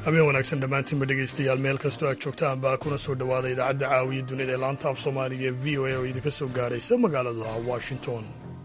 habeen wanaagsan dhammaantiinba dhegaystayaal meel kastoo aad joogtaan baa kuna soo dhowaada idaacadda caawiya dunida ee laanta af soomaaliga ee v o a oo idinka soo gaadhaysa magaalada washington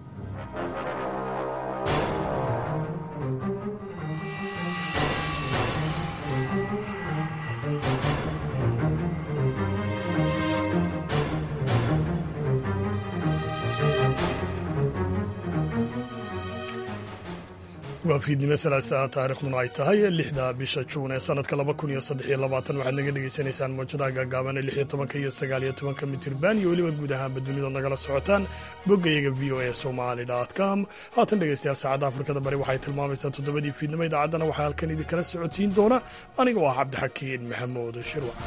waa fiidnimo salaasaa taarikhduna ay tahay lixda bisha juun ee sanadka laba kun iyo saddex iyo labaatan waxaad naga dhagaysanaysaan mawjadaha gaagaaban ee lix iyo tobanka iyo sagaal iyo tobanka mitirban iyo weliba guud ahaanba dunida nagala socotaan boggayaga v o a somali com haatan dhegaystayaal saacadda afrikada bari waxay tilmaamaysaa toddobadii fiidnimo idaacaddana waxaa halkan idinkala socotiin doona aniga oo ah cabdixakiin maxamuud shirwac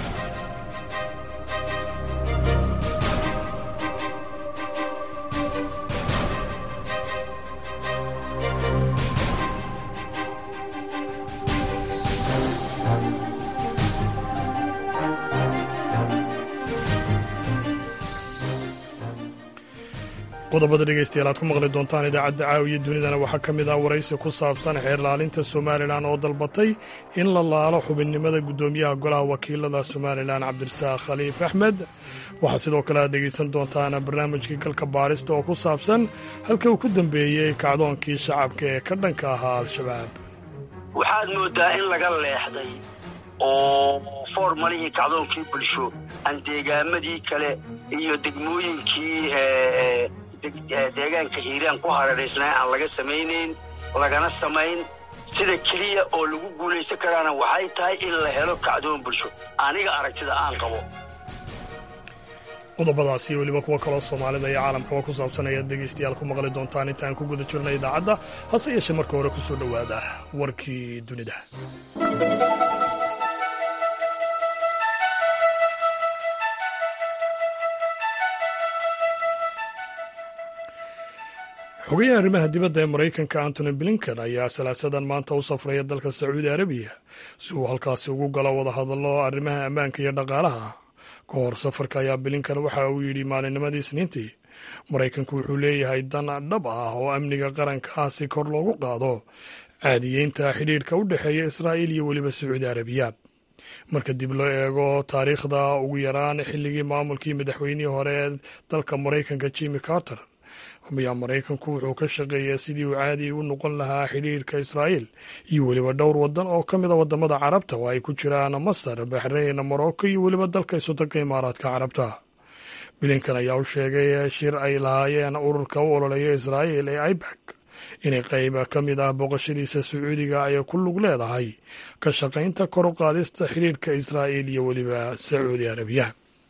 qodobada dhegaystayaal aad ku maqli doontaan idaacadda caawiya dunidana waxaa ka mid ah waraysi ku saabsan xeerlaalinta somalilan oo dalbatay in la laalo xubinnimada guddoomiyaha golaha wakiilada somalilan cabdirasaaq khaliif axmed waxaa sidoo kale aad dhegaysan doontaan barnaamijkii galka baadhista oo ku saabsan halka uu ku dambeeyey kacdoonkii shacabka ee ka dhanka ahaa al-shabaab waxaad moodaa in laga leexday oo foormalihii kacdoonkii bulsho aan deegaamadii kale iyo degmooyinkii deegaanka hiiraan ku hareeraysnaa aan laga samaynayn lagana samayn sida keliya oo lagu guulaysan karaana waxay tahay in la helo kacdoon bulsho aniga aragtida aan qabo qodobadaas iyo weliba kuwo kaloo soomaalida iyo caalamkaba ku saabsan ayaad dhegaystayaal ku maqli doontaan intaan ku guda jirna idaacadda hase yeeshee marka hore ku soo dhowaada warkii dunida xogayaha arrimaha dibadda ee maraykanka antony blinken ayaa salaasadan maanta u safraya dalka sacuudi arabiya si uu halkaasi ugu galo wadahadallo arrimaha ammaanka iyo dhaqaalaha ka hor safarka ayaa blinken waxa uu yidhi maalinnimadii isniintii maraykanku wuxuu leeyahay dan dhab ah oo amniga qarankaa si kor loogu qaado caadiyeynta xidhiidhka u dhexeeya israa'iil iyo weliba sacuudi arabiya marka dib loo eego taariikhda ugu yaraan xilligii maamulkii madaxweynihii hore ee dalka maraykanka jimmy carter ayaa maraykanku wuxuu ka shaqeeyaa sidii uu caadi u noqon lahaa xidhiirka israa'iil iyo weliba dhowr wadan oo ka mid a wadamada carabta oo ay ku jiraan masar baxrayn morocco iyo weliba dalka isodanka imaaraadka carabta bilinkan ayaa u sheegay shir ay lahaayeen ururka u ololeeya israa'iil ee ibak inay qayb ka mid ah booqashadiisa sacuudiga ay ku lug leedahay ka shaqaynta kor u qaadista xidhiirka israa'iil iyo weliba sacuudi arabiya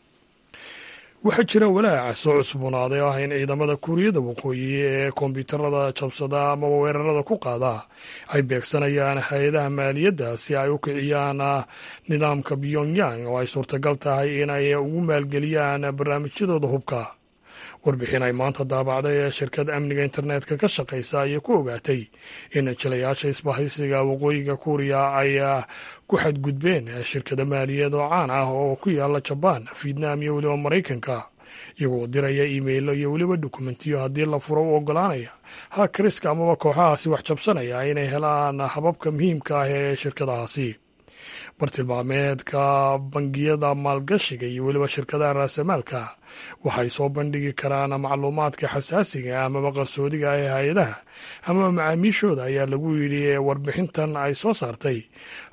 waxaa jira walaaca soo cusboonaaday oo ah in ciidamada kuuriyada waqooyi ee kombiyuutarada jabsada amaba weerarada ku qaada ay beegsanayaan hay-adaha maaliyadda si ay u kiciyaan nidaamka pyongyang oo ay suurtagal tahay inay ugu maalgeliyaan barnaamijyadooda hubka warbixin ay maanta daabacday ee shirkad amniga internetka ka shaqaysa ayay ku ogaatay in jilayaasha isbahaysiga waqooyiga kuuriya ay ku xadgudbeen shirkado maaliyad oo caan ah oo ku yaala jabaan vietnam iyo weliba maraykanka iyagoo diraya iimeilo iyo weliba dokumentiyo haddii la furo u ogolaanaya hakriska amaba kooxahaasi wax jabsanaya inay helaan hababka muhiimka ah ee shirkadahaasi bartilmaameedka bangiyada maalgashiga iyo weliba shirkadaha raasamaalka waxay soo bandhigi karaan macluumaadka xasaasiga amaba qarsoodiga ah ee hay-adaha amaba macaamiishooda ayaa lagu yidhi warbixintan ay soo saartay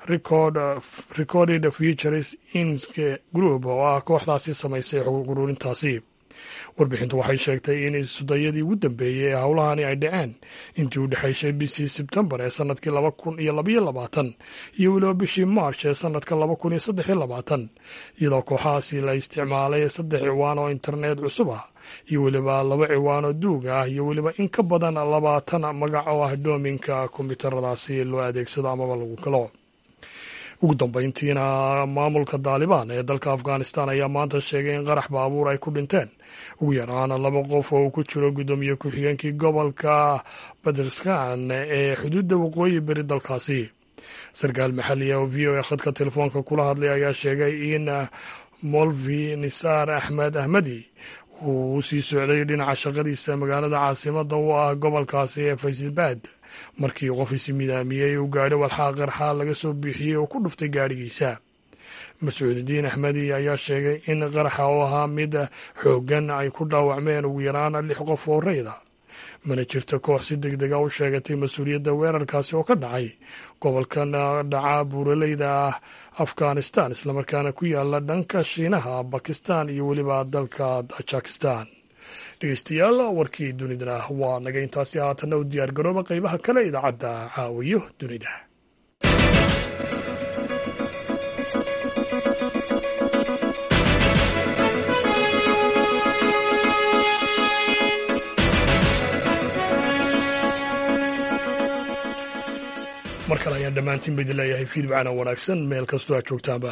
recorded futures insk group oo ah kooxdaasi samaysay xog ururintaasi warbixintu waxay sheegtay in isudayadii ugu dambeeyey ee howlahani ay dhaceen intii u dhexaysay bishii sebtembar ee sanadkii laba kun iyo labaiyo labaatan iyo weliba bishii march ee sanadka laba kun iyo saddex iyo labaatan iyadoo kooxahaasi la isticmaalay saddex ciwaan oo internet cusub ah iyo weliba laba ciwaan oo duug ah iyo weliba in ka badan labaatan magac oo ah doominka kombiyuutaradaasi loo adeegsado amaba lagu galo ugu dambeyntiina maamulka daalibaan ee dalka afghanistan ayaa maanta sheegay in qarax baabuur ay ku dhinteen ugu yaraan laba qof oo uu ku jiro guddoomiye ku-xigeenkii gobolka baderskan ee xuduudda waqooyi beri dalkaasi sarkaal maxalli ah oo v o a khadka telefoonka kula hadlay ayaa sheegay in molvi nisaar axmed ahmedi uu u sii socday dhinaca shaqadiisa magaalada caasimadda u ah gobolkaasi ee faysalbaad markii qof isi midaamiyey uu gaadho walxaa qarxa laga soo biixiyey oo ku dhuftay gaadhigiisa mascuudidiin axmedi ayaa sheegay in qaraxa oo ahaa mid xooggan ay ku dhaawacmeen ugu yaraan lix qof oo rayda mana jirto koox si deg dega u sheegatay mas-uuliyadda weerarkaasi oo ka dhacay gobolkan dhaca buuraleyda ah afghanistan islamarkaana ku yaala dhanka shiinaha bakistan iyo weliba dalka tajikistan dhegeystayaal warkii dunidana waa naga intaasi haatanna u diyaar garooba qeybaha kale idaacadda caawiyo dunida mar kale ayaan dhammaantiin ba idin leeyahay fiidwacana wanaagsan meel kastoo aad joogtaanba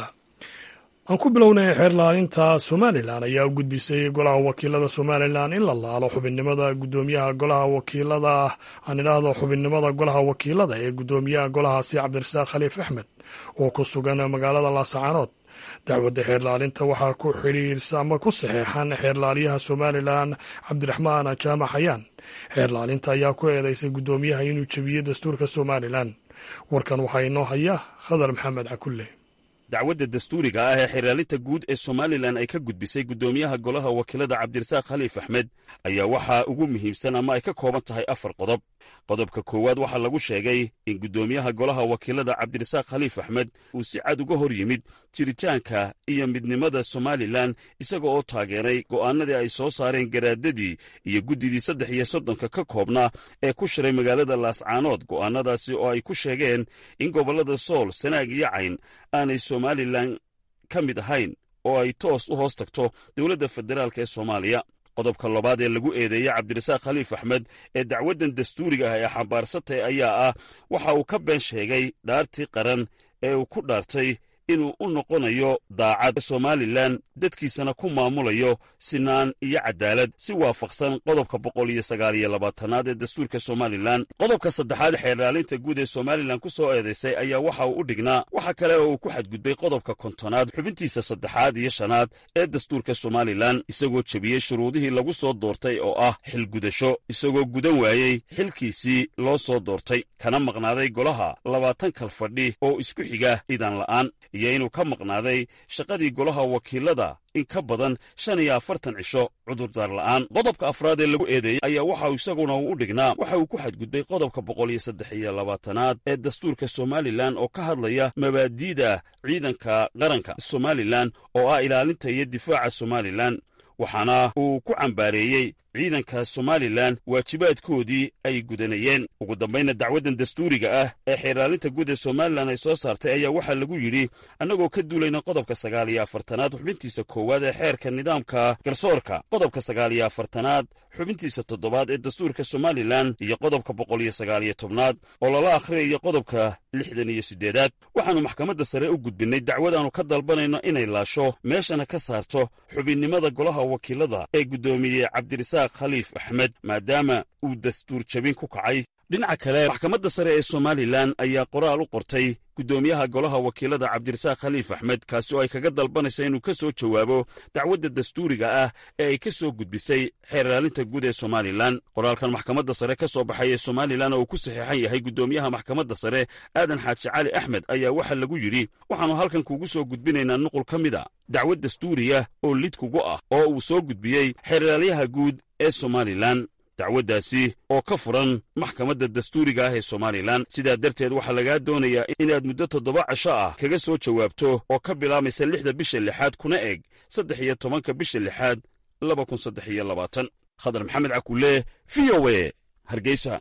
aan ku bilownay xeer laalinta somalilan ayaa u gudbisay golaha wakiilada somalilan in la laalo xubinnimada gudoomiyaha golaha wakiilada aan idhaahdo xubinnimada golaha wakiilada ee gudoomiyaha golahaasi cabdirasaaq khaliif axmed oo ku sugan magaalada laasacaanood dacwadda xeerlaalinta waxaa ku xidhiirsa ama ku saxeexan xeerlaaliyaha somalilan cabdiraxmaan jaamac xayaan xeerlaalinta ayaa ku eedeysay gudoomiyaha inuu jebiyey dastuurka somalilan warkan waxaa inoo haya khadar maxamed cakulle dacwadda dastuuriga ah ee xeerlaalinta guud ee somalilan ay ka gudbisay guddoomiyaha golaha wakiilada cabdirasaaq khaliif axmed ayaa waxaa ugu muhiimsan ama ay ka kooban tahay afar qodob qodobka koowaad waxaa lagu sheegay in guddoomiyaha golaha wakiilada cabdirasaaq khaliif axmed uu si cad uga hor yimid jiritaanka iyo midnimada somalilan isaga oo taageeray go'aanadii ay soo saareen garaadadii iyo guddidii saddex iyo soddonka ka koobnaa ee ku shiray magaalada laascaanood go'aannadaasi oo ay ku sheegeen in gobollada sool sanaag iyo cayn aanay somalilan ka mid ahayn oo ay toos u hoos tagto dowladda federaalk ee soomaaliya qodobka labaad ee lagu eedeeyey cabdirasaaq khaliif axmed ee dacwaddan dastuuriga ah ee xambaarsatay ayaa ah waxa uu ka been sheegay dhaartii qaran ee uu ku dhaartay inuu u noqonayo daacad somalilan dadkiisana ku maamulayo sinaan iyo cadaalad si waafaqsan qodobka boqol iyo sagaal iyo labaatanaad ee dastuurka somalilan qodobka saddexaad xeerlaalinta guud ee somalilan ku soo eedaysay ayaa waxa uu u dhignaa waxa kale oo uu ku xadgudbay qodobka kontonaad xubintiisa saddexaad iyo shanaad ee dastuurka somalilan isagoo jebiyey shuruudihii lagu soo doortay oo ah xilgudasho isagoo gudan waayey xilkiisii loo soo doortay kana maqnaaday golaha labaatan kal fadhi oo isku xiga idan la'aan iyo inuu ka maqnaaday shaqadii golaha wakiilada in ka badan shan iyo afartan cisho cudurdaar la'aan qodobka afraad ee lagu eedeeyey ayaa waxa isaguna uu u dhignaa waxa uu ku xadgudbay qodobka boqol iyo saddex iyo labaatanaad ee dastuurka somalilan oo ka hadlaya mabaadi'da ciidanka qaranka somalilan oo ah ilaalinta iyo difaaca somalilan waxaana uu ku cambaareeyey ciidanka somalilan waajibaadkoodii ay gudanayeen ugu dambaynna dacwaddan dastuuriga ah ee xeerlaalinta guud ee somalilan ay soo saartay ayaa waxaa lagu yidhi annagoo ka duulayna qodobka sagaal iyo afartanaad xubintiisa koowaad ee xeerka nidaamka garsoorka qodobka sagaal iyo afartanaad xubintiisa toddobaad ee dastuurka somalilan iyo qodobka boqol iyo sagaal iyo tobnaad oo lala akhriyayo qodobka lixdan iyo siddeedaad waxaannu maxkamadda sare u gudbinnay dacwadaannu ka dalbanayno inay laasho meeshana ka saarto xubinnimada golaha wakiilada ee guddoomiye cabdirasaaq khaliif axmed maadaama uu dastuur jabin ku kacay dhinaca kale maxkamadda sare ee somalilan ayaa qoraal u qortay guddoomiyaha golaha wakiilada cabdirasaaq khaliif axmed kaasi oo ay kaga dalbanaysa inuu ka soo jawaabo dacwadda dastuuriga ah ee ay ka soo gudbisay xeerlaalinta guud ee somalilan qoraalkan maxkamadda sare ka soo baxay ee somalilan oo uu ku saxiixan yahay guddoomiyaha maxkamadda sare aadan xaaji cali axmed ayaa waxaa lagu yidhi waxaannu halkan kuugu soo gudbinaynaa nuqul ka mid a dacwad dastuuriya oo lid kugu ah oo uu soo gudbiyey xeerlaalyaha guud ee somalilan dacwaddaasi oo ka furan maxkamadda dastuuriga ah ee somalilan sidaa darteed waxaa lagaa doonayaa inaad muddo toddoba casho ah kaga soo jawaabto oo ka bilaamaysa lixda bisha lixaad kuna eg saddex iyo tobanka bisha lixaad laba kun saddex iyo labaatan khadar maxamed cakulle v o e hargeysa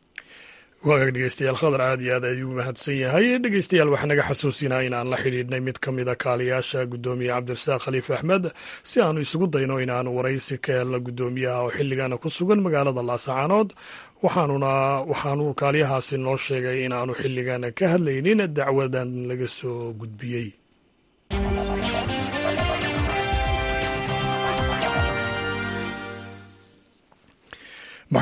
waagaag dhegeystayaal khadar aad iyo aad ayuu mahadsan yahay dhegeystayaal waxaa naga xasuusinaa in aan la xidhiidhnay mid ka mida kaaliyaasha guddoomiye cabdirasaaq khaliif axmed si aanu isugu dayno inaanu waraysi ka helno guddoomiyaha oo xilligana ku sugan magaalada laasacaanood waxaanuna waxaanu kaaliyahaasi noo sheegay in aanu xilligan ka hadlaynin dacwadan laga soo gudbiyey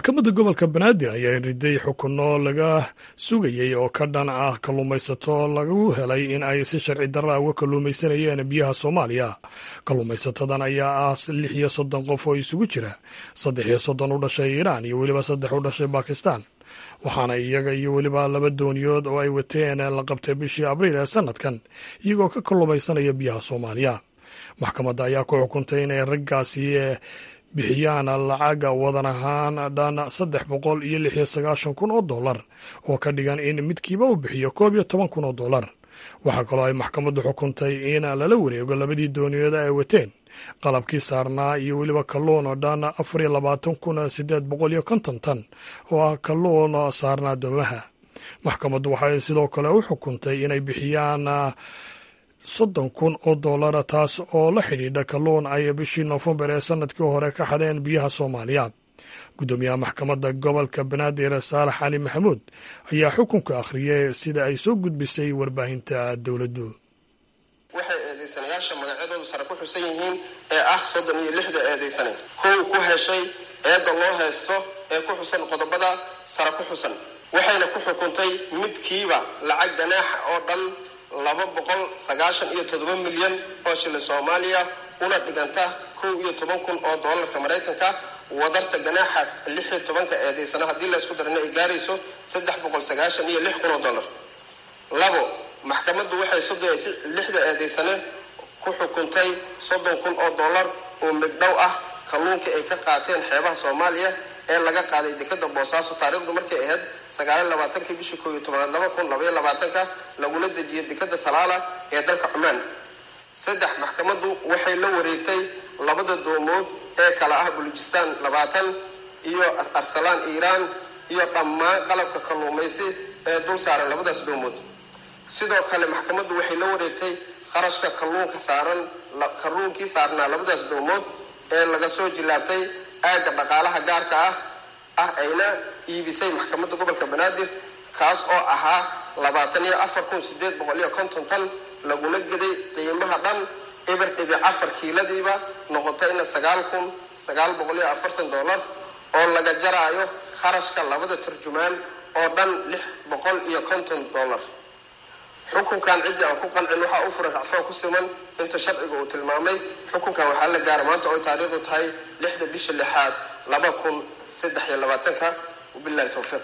maxkamadda gobolka banaadir ayaa riday xukunno laga sugayey oo ka dhan ah kalluumaysato lagu helay in ay si sharci darra uga kalluumaysanayeen biyaha soomaaliya kalluumaysatadan ayaa ah lix iyo soddon qof oo isugu jira saddex iyo soddon u dhashay iiraan iyo weliba saddex u dhashay bakistan waxaana iyaga iyo weliba laba dooniyood oo ay wateen la qabtay bishii abriil ee sanadkan iyagoo ka kalluumaysanaya biyaha soomaaliya maxkamadda ayaa ku xukuntay inay raggaasi bixiyaan lacaga wadan ahaan dhan saddex boqol iyo lix iyo sagaashan kun oo dollar oo ka dhigan in midkiiba uu bixiyo koob iyo toban kun oo dollar waxaa kaloo ay maxkamaddu xukuntay in lala wareego labadii dooniyood ay wateen qalabkii saarnaa iyo weliba kalluun oo dhan afar iyo labaatan kun sideed boqol iyo konton tan oo ah kalluun saarnaa doomaha maxkamaddu waxay sidoo kale u xukuntay inay bixiyaan soddon kun oo dollara taas oo la xidhiidha kalluun ay bishii noofembar ee sanadkii hore ka xadeen biyaha soomaaliya guddoomiyaha maxkamadda gobolka banaadir saalax cali maxamuud ayaa xukunka akhriyay sida ay soo gudbisay warbaahinta dowladdu waxay eedaysanayaasha magacyadoodu sare ku xusan yihiin ee ah soddon iyo lixda eedaysane kow ku heshay eedda loo haysto ee ku xusan qodobada sare ku xusan waxayna ku xukuntay midkiiba lacag ganaaxa oo dhan laba boqol sagaashan iyo toddoba milyan oo shilin soomaaliya una dhiganta kow iyo toban kun oo doolarka maraykanka wadarta ganaaxaas lix iyo tobanka eedaysana haddii laysku darana ay gaarayso saddex boqol sagaashan iyo lix kun oo dollar labo maxkamaddu waxay soddon lixda eedaysane ku xukuntay soddon kun oo dollar oo migdhow ah kalluunka ay ka qaateen xeebaha soomaaliya ee laga qaaday dekada boosaaso taariikhdu markay ahayd sagaaliyo labaatankii bishii koob iyo tobanaad laba kun labaiyo labaatanka laguna dejiyay dekada salaala ee dalka cumaan saddex maxkamaddu waxay la wareegtay labada doomood ee kala ah bulujistaan labaatan iyo arsalaan iiraan iyo dhammaan qalabka kalluumaysi ee dul saaran labadaas doomood sidoo kale maxkamaddu waxay la wareegtay qarashka kalluunka saaran kalluunkii saarnaa labadaas doomood ee laga soo jilaabtay aagga dhaqaalaha gaarka ah ah ayna iibisay maxkamadda gobolka banaadir kaas oo ahaa labaatan iyo afar kun sideed boqol iyo konton tan laguna geday qiimaha dhan eber dhibic afar kiiladiiba noqotayna sagaal kun sagaal boqol iyo afartan dollar oo laga jaraayo kharashka labada turjumaan oo dhan lix boqol iyo konton dollar xukunkan ciddii aan ku qancin waxaa u furan racfaan ku siman inta sharciga uu tilmaamay xukunkan waxaa la gaara maanta oo taariikhdu tahay lixda bisha lixaad laba kun saddex iyo labaatanka wabilahi towfiiq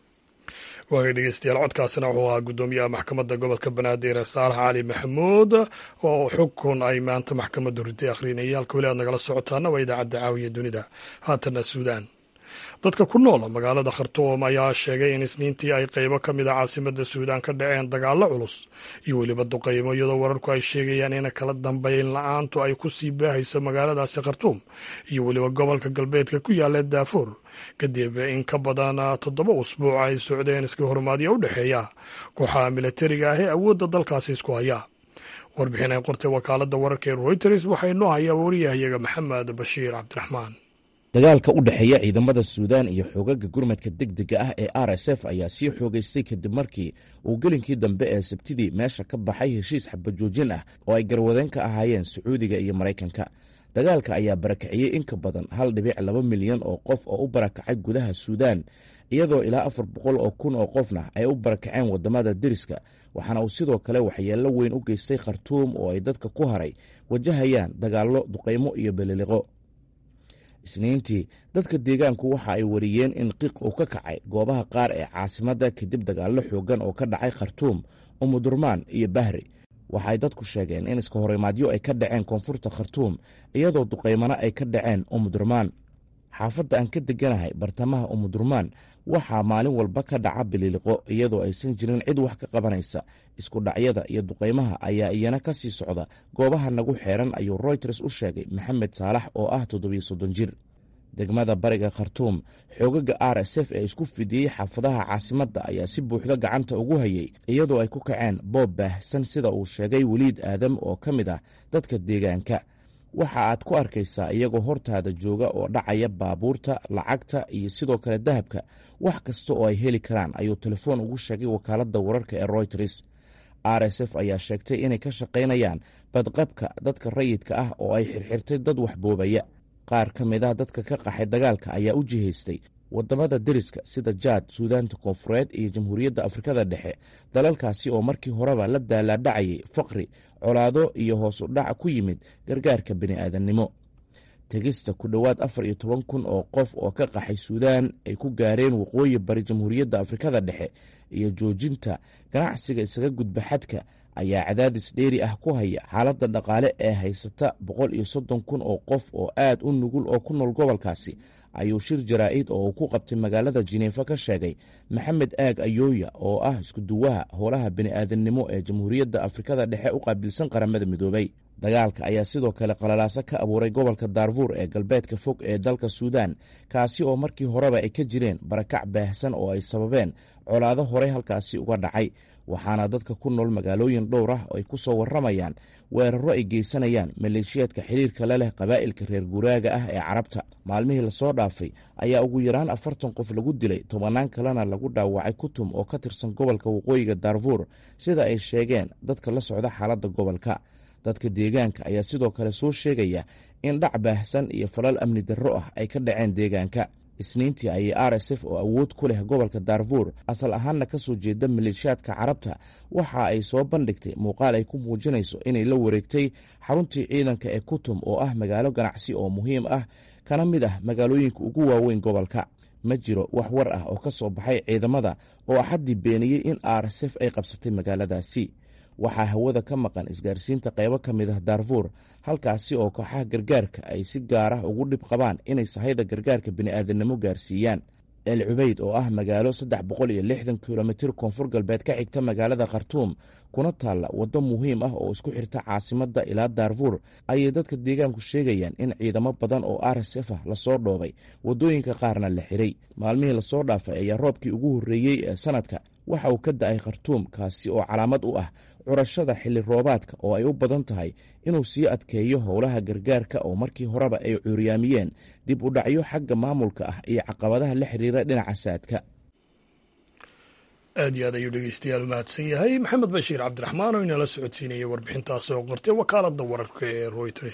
waagay dhegeystayaal codkaasina wuxuu ahaa guddoomiyaha maxkamadda gobolka banaadir saalax cali maxamuud oo xukun ay maanta maxkamaddu ritay akhrinayay halka weli aad nagala socotaana waa idaacadda caawiya dunida haatana suudaan dadka ku nool magaalada khartuum ayaa sheegay in isniintii ay qeybo ka mid a caasimadda suudaan ka dhaceen dagaallo culus iyo weliba duqaymo iyadoo wararku ay sheegayaan in kala dambeyn la-aantu ay ku sii baahayso magaaladaasi khartuum iyo weliba gobolka galbeedka ku yaalla daafuur kadib in ka badan toddoba usbuuc ay socdeen iska hormaadyo u dhexeeya kooxaha milatariga ah ee awoodda dalkaasi isku haya warbixin ay qortay wakaaladda wararka ee reuters waxay noo hayaa wariyahayaga maxamed bashiir cabdiraxmaan dagaalka u dhexeeya ciidamada suudaan iyo xoogaga gurmadka degdega ah ee r s f ayaa sii xoogaystay kadib markii uu gelinkii dambe ee sabtidii meesha ka baxay heshiis xabajoojin ah oo ay garwadeen ka ahaayeen sacuudiga iyo maraykanka dagaalka ayaa barakiciyey in ka badan hal dhibic laba milyan oo qof oo u barakacay gudaha suudaan iyadoo ilaa afar boqol oo kun oo qofna ay u barakaceen wadamada deriska waxaana uu sidoo kale waxyeello weyn u geystay khartuum oo ay dadka ku haray wajahayaan dagaallo duqaymo iyo beliliqo isniintii dadka deegaanku waxa ay wariyeen in qiiq uu ka kacay goobaha qaar ee caasimadda kadib dagaallo xoogan oo ka dhacay khartuum umudurmaan iyo bahri waxaay dadku sheegeen in iska horimaadyo ay ka dhaceen koonfurta khartuum iyadoo duqaymana ay ka dhaceen umudurmaan xaafadda aan ka deganahay bartamaha umudurmaan waxaa maalin walba ka dhaca bililiqo iyadoo aysan jirin cid wax ka qabanaysa isku dhacyada iyo duqaymaha ayaa iyana ka sii socda goobaha nagu xeeran ayuu royters u sheegay maxamed saalax oo ah toddobiyo soddon jir degmada bariga khartuum xoogaga r s f ee isku fidiyey xaafadaha caasimadda ayaa si buuxda gacanta ugu hayay iyadoo ay ku kaceen boob baahsan sida uu sheegay weliid aadam oo ka mid ah dadka deegaanka waxa aad ku arkaysaa iyagoo hortaada jooga oo dhacaya baabuurta lacagta iyo sidoo kale dahabka wax kasta oo ay heli karaan ayuu telefoon ugu sheegay wakaaladda wararka ee royters r s f ayaa sheegtay inay ka shaqaynayaan badqabka dadka rayidka ah oo ay xirxirtay dad waxboobaya qaar ka mid ah dadka ka qaxay dagaalka ayaa u jihaystay wadamada deriska sida jaad suudaanta koonfureed iyo jamhuuriyadda afrikada dhexe dalalkaasi oo markii horeba la daalaadhacayay faqri colaado iyo hoos u dhac ku yimid gargaarka bini'aadannimo tegista ku dhowaad afar iyo toban kun oo qof oo ka qaxay suudaan ay ku gaareen waqooyi bari jamhuuriyadda afrikada dhexe iyo joojinta ganacsiga isaga gudba xadka ayaa cadaadis dheeri ah ku haya xaaladda dhaqaale ee haysata boqol iyo soddon kun oo qof oo aad u nugul oo ku nool gobolkaasi ayuu shir jaraa'id oo uu ku qabtay magaalada jineefa ka sheegay maxamed aag ayooya oo ah iskuduwaha howlaha bini'aadannimo ee jamhuuriyadda afrikada dhexe u qaabilsan qaramada midoobay dagaalka ayaa sidoo kale qalalaaso ka abuuray gobolka daarfuur ee galbeedka fog ee dalka suudaan kaasi oo markii horeba ay ka jireen barakac baahsan oo ay sababeen colaado horey halkaasi uga dhacay waxaana dadka ku nool magaalooyin dhowr ah ay ku soo warramayaan weeraro ay geysanayaan maleeshiyaadka xiriirka la leh qabaa'ilka reer guuraaga ah ee carabta maalmihii lasoo dhaafay ayaa ugu yaraan afartan qof lagu dilay tobannaan kalena lagu dhaawacay kutum oo ka tirsan gobolka waqooyiga daarfuur sida ay sheegeen dadka la socda xaaladda gobolka dadka deegaanka ayaa sidoo kale soo sheegaya in dhac baahsan iyo falal amni darro ah ay ka dhaceen deegaanka isniintii ayay r s f oo awood ku leh gobolka daarfuur asal ahaanna ka soo jeeda maleeshiyaadka carabta waxa ay soo bandhigtay muuqaal ay ku muujinayso inay la wareegtay xaruntii ciidanka ee kutum oo ah magaalo ganacsi oo muhiim ah kana mid ah magaalooyinka ugu waaweyn gobolka ma jiro wax war ah oo ka soo baxay ciidamada oo axaddii beeniyey in r s f ay qabsatay magaaladaasi waxaa hawada ka maqan isgaarsiinta qaybo ka mid ah daarfuur halkaasi oo kooxaha gargaarka ay si gaar ah ugu dhib qabaan inay sahayda gargaarka bini'aadanimo gaarsiiyaan el cubeyd oo ah magaalo saddex boqol iyo lixdan kilomitir koonfur galbeed ka xigta magaalada khartuum kuna taalla waddo muhiim ah oo isku xirta caasimadda ilaa daarfuur ayay dadka deegaanku sheegayaan in ciidamo badan oo r s f ah lasoo dhoobay waddooyinka qaarna la xiray maalmihii lasoo dhaafay ayaa roobkii ugu horreeyey ee sanadka waxa uu ka da-ay khartuum kaasi oo calaamad u ah curashada xilli roobaadka oo ay u badan tahay inuu sii adkeeyo howlaha gargaarka oo markii horeba ay cuuryaamiyeen dib u dhacyo xagga maamulka ah iyo caqabadaha la xiriira dhinaca saadka aad iyo aad ayuu dhegeystayaal mahadsan yahay maxamed bashiir cabdiraxmaan oo inala socodsiinaya warbixintaas oo qortay wakaaladda wararka ee royters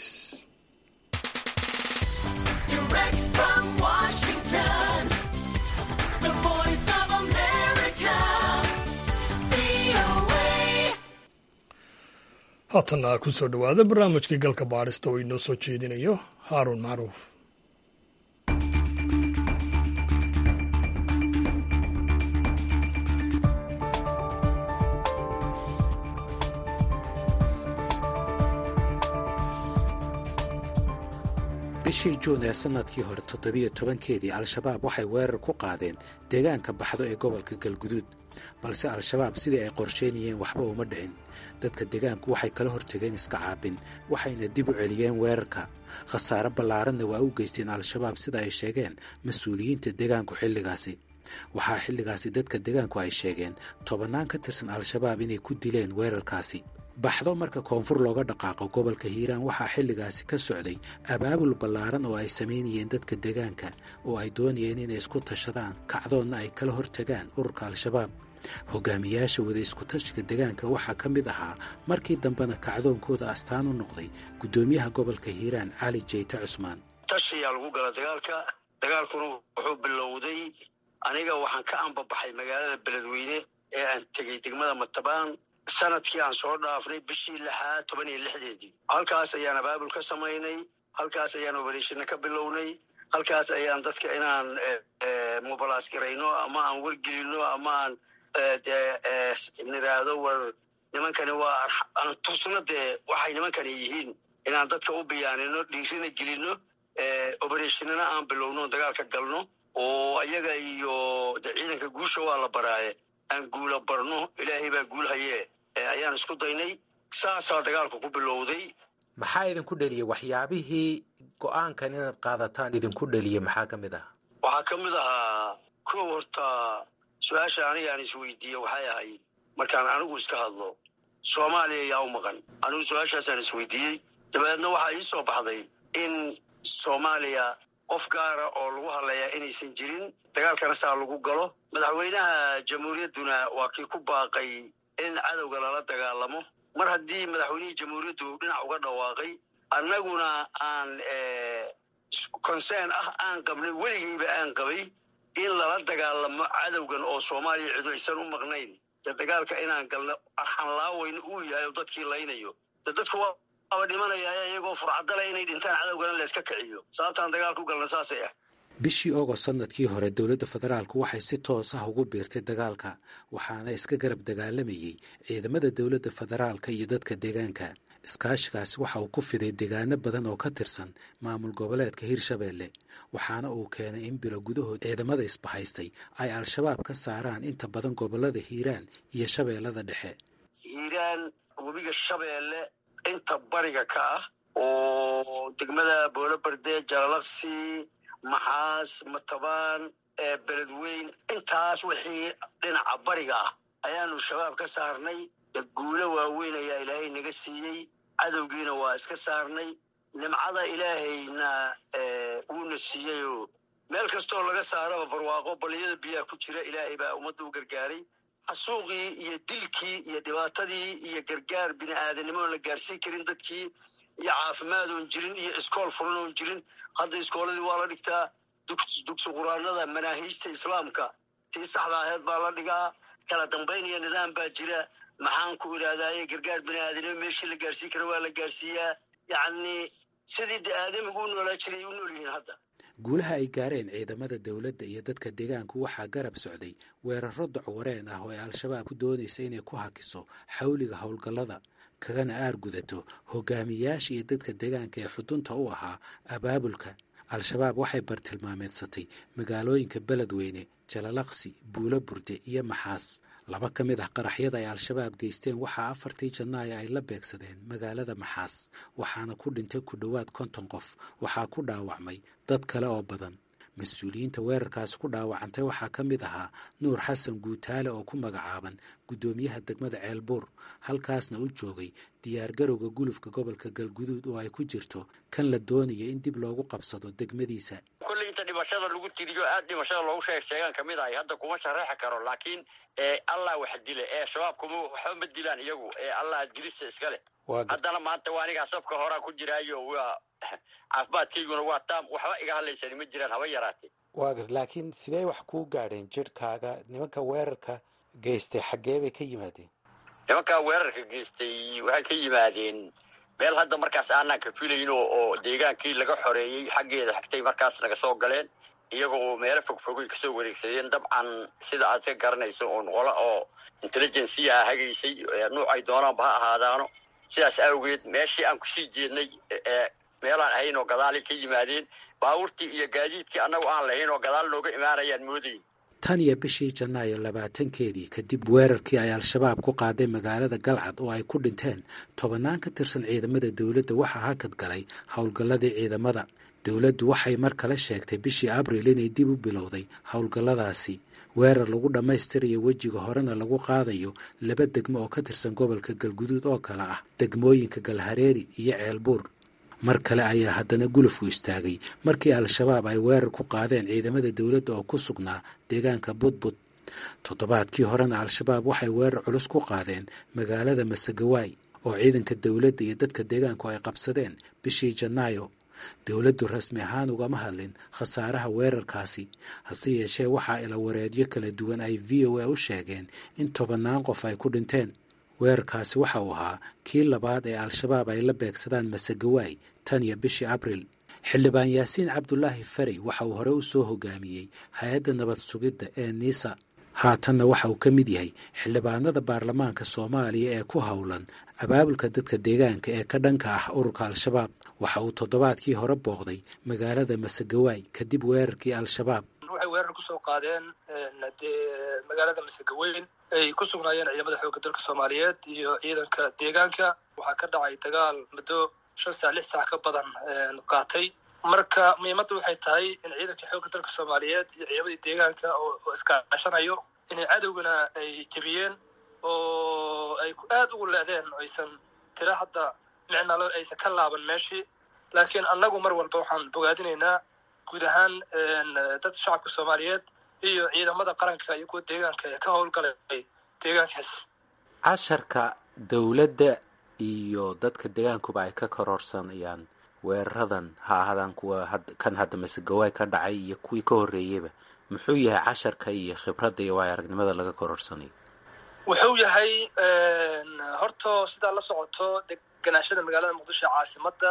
haatanna ku soo dhowaada barnaamijkii galka baadhista oo inoo soo jeedinayo haaruun macruuf bishii juun ee sannadkii hore toddobiyo tobankeedii al-shabaab waxay weerar ku qaadeen deegaanka baxdo ee gobolka galguduud balse al-shabaab sidii ay qorsheynayeen waxba uma dhicin dadka deegaanku waxay kala hortageen iska caabin waxayna dib u celiyeen weerarka khasaare ballaaranna waa u geysteen al-shabaab sida ay sheegeen mas-uuliyiinta deegaanku xilligaasi waxaa xilligaasi dadka deegaanku ay sheegeen tobannaan ka tirsan al-shabaab inay ku dileen weerarkaasi baxdo marka koonfur looga dhaqaaqo gobolka hiiraan waxaa xilligaasi ka socday abaabul ballaaran oo ay samaynayeen dadka deegaanka oo ay doonayeen inay isku tashadaan kacdoonna ay kala hortagaan ururka al-shabaab hogaamiyaasha wada iskutashiga deegaanka waxaa ka mid ahaa markii dambena kacdoonkooda astaan u noqday guddoomiyaha gobolka hiiraan cali jeyte cusmaan tashiyaa lagu gala dagaalka dagaalkuna wuxuu bilowday aniga waxaan ka ambabaxay magaalada beledweyne ee aan tegey degmada matabaan sanadkii aan soo dhaafnay bishii lixaad toban iyo lixdeedii halkaas ayaan abaabul ka samaynay halkaas ayaan obereshina ka bilownay halkaas ayaan dadka inaan mubalaas garayno ama aan wargelino ama aan niraahdo war nimankani waa aan tusno dee waxay nimankani yihiin inaan dadka u biyaanino dhiirina gelino obereshinana aan bilowno dagaalka galno oo ayaga iyo de ciidanka guusha waa la baraaye aan guula barno ilaahay baa guul hayee ayaan isku daynay saasaa dagaalku ku bilowday maxaa idinku dheliyey waxyaabihii go-aankan inaad qaadataan idinku dheliyey maxaa ka mid ah waxaa ka mid ahaa kow horta su-aasha aniga aan isweydiiye waxay ahayd markaan anigu iska hadlo soomaaliya yaa u maqan anigu su-aashaasaan isweydiiyey dabeedna waxaa ii soo baxday in soomaaliya qof gaara oo lagu hadlayaa inaysan jirin dagaalkana saa lagu galo madaxweynaha jamhuuriyadduna waa kii ku baaqay in cadowga lala dagaalamo mar haddii madaxweynihii jamhuuriyaddu dhinac uga dhawaaqay annaguna aan concern ah aan qabnay weligayba aan qabay in lala dagaalamo cadowgan oo soomaaliya cidu aysan u maqnayn dee dagaalka inaan galno arxanlaaweyn uu yahay oo dadkii laynayo de dadku waaba dhimanaya iyagoo furcadale inay dhintaan cadowgana layska kiciyo sababtaan dagaalku galna saasay ah bishii ogost sanadkii hore dowladda federaalku waxay si toos ah ugu biirtay dagaalka waxaana iska garab dagaalamayey ciidamada dowladda federaalka iyo dadka deegaanka iskaashigaasi waxa uu ku fiday deegaano badan oo ka tirsan maamul goboleedka hirshabeelle waxaana uu keenay in bilo gudahood ciidamada isbahaystay ay al-shabaab ka saaraan inta badan gobollada hiiraan iyo shabeellada dhexe hiiraan webiga shabeelle inta bariga ka ah oo degmada boolobarde jalalaqsi maxaas matabaan beledweyn intaas wixii dhinaca bariga ah ayaanu shabaab ka saarnay guulo waaweyn ayaa ilaahay naga siiyey cadowgiina waa iska saarnay nimcada ilaahayna wuuna siiyeyoo meel kastoo laga saaraba barwaaqo baliyada biyaha ku jira ilaahay baa ummadda u gargaaray xasuuqii iyo dilkii iyo dhibaatadii iyo gargaar bini aadanimoon la gaarsiin karin dadkii iyo caafimaad oon jirin iyo iskool furan oon jirin hadda iskooladii waa la dhigtaa dugsi quraanada manaahiijta islaamka tii saxda aheed baa la dhigaa kala dambayn iyo nidaam baa jira maxaan ku idhahdaaye gargaar bini aadanimo meeshii la gaarsiin kara waa la gaarsiiyaa yacni sidii de aadamigu u noolaa jiray u nool yihiin hadda guulaha ay gaareen ciidamada dowladda iyo dadka deegaanku waxaa garab socday weeraro docwareen ah oo ay al-shabaab ku doonaysa inay ku hakiso xawliga howlgallada kagana aargudato hogaamiyayaasha iyo dadka deegaanka ee xudunta u ahaa abaabulka al-shabaab waxay bartilmaameedsatay magaalooyinka beledweyne jalalaqsi buulo burde iyo maxaas laba ka mid ah qaraxyada ay al-shabaab geysteen waxaa afartii janaayo ay la beegsadeen magaalada maxaas waxaana ku dhintay ku dhowaad konton qof waxaa ku dhaawacmay dad kale oo badan mas-uuliyiinta weerarkaasi ku dhaawacantay waxaa ka mid ahaa nuur xasan guutaale oo ku magacaaban guddoomiyaha degmada ceelbuur halkaasna u joogay diyaargarowga gulufka gobolka galguduud oo ay ku jirto kan la doonaya in dib loogu qabsado degmadiisa kolley inta dhimashada lagu tiriyo aad dhimashada loogu sheeg sheegaan ka mid ahay hadda kuma shareexi karo laakiin allah wax dile ee shabaab kuma waxba ma dilaan iyagu ee allah dilisa iska leh haddana maanta waa anigaa sabka horaa ku jiraayo waa caafimaadkayguna waa taam waxba iga hadlaysani ma jiraan haba yaraatee waagar laakiin sidee wax kuu gaadheen jirhkaaga nimanka weerarka geystay xaggee bay ka yimaadeen nimankaa weerarka geystay waxay ka yimaadeen meel hadda markaas aanaan ka filayn oo deegaankii laga xoreeyey xaggeeda xigtay markaas naga soo galeen iyagoo meelo fogfogay kasoo wareegsadeen dabcan sida aad ka garanayso uun qolo oo intelligensiyaa hagaysay nuuc ay doonaanba ha ahaadaano sidaas awgeed meeshii aan kusii jeednay meelaan ahayn oo gadaalay ka yimaadeen baabuurtii iyo gaadiidkii annagu aan lahayn oo gadaal nooga imaanayaan moodayn tan iyo bishii janaayo labaatankeedii kadib weerarkii ay al-shabaab ku qaaday magaalada galcad oo ay ku dhinteen tobannaan ka tirsan ciidamada dowladda waxaa hakad galay howlgalladii ciidamada dowladdu waxay mar kale sheegtay bishii abril inay dib u bilowday howlgalladaasi weerar lagu dhammaystirayo wejiga horena lagu qaadayo laba degmo oo ka tirsan gobolka galguduud oo kale ah degmooyinka galhareeri iyo ceelbuur mar kale ayaa haddana gulufku istaagay markii al-shabaab ay weerar ku qaadeen ciidamada dowladda oo ku sugnaa deegaanka budbud toddobaadkii horena al-shabaab waxay weerar culus ku qaadeen magaalada masagawaay oo ciidanka dowladda iyo dadka deegaanku ay qabsadeen bishii janaayo dowladdu rasmi ahaan ugama hadlin khasaaraha weerarkaasi hase yeeshee waxaa ila wareedyo kala duwan ay v o a u sheegeen in tobannaan qof ay ku dhinteen weerarkaasi waxa uu ahaa kii labaad ee al-shabaab ay la beegsadaan masagawaay tan iyo bishii abril xildhibaan yaasiin cabdulaahi farey waxa uu hore u soo hogaamiyey hay-adda nabad sugidda ee niisa haatanna waxa uu ka mid yahay xildhibaanada baarlamaanka soomaaliya ee ku howlan abaabulka dadka deegaanka ee ka dhanka ah ururka al-shabaab waxa uu toddobaadkii hore booqday magaalada masagawaay kadib weerarkii al-shabaab waxay weerar kusoo qaadeen magaalada masagaweyn ay ku sugnaayeen ciidamada xoogga dalka soomaaliyeed iyo ciidanka deegaanka waxaa ka dhacay dagaal muddo shan saac lix saac ka badan qaatay marka muhiimadda waxay tahay in ciidanka xoogga dalka soomaaliyeed iyo ciidamadii deegaanka oo iskaashanayo inay cadowgana ay jebiyeen oo ay aada ugu leedeen aysan tira hadda micnalo aysan ka laaban meeshii laakiin annagu mar walba waxaan bogaadinaynaa guud ahaan dadka shacabka soomaaliyeed iyo ciidamada qaranka iyo kuwa deegaanka ee ka howlgalay deegaankaas casharka dowladda iyo dadka deegaankuba ay ka kororsanayaan weeraradan ha ahaadaan kuwa kan hadda masegawaay ka dhacay iyo kuwii ka horreeyeyba muxuu yahay casharka iyo khibradda iyo waay aragnimada laga kororsanayo wuxuu yahay horta sidaa la socoto deganaashada magaalada muqdisho ee caasimadda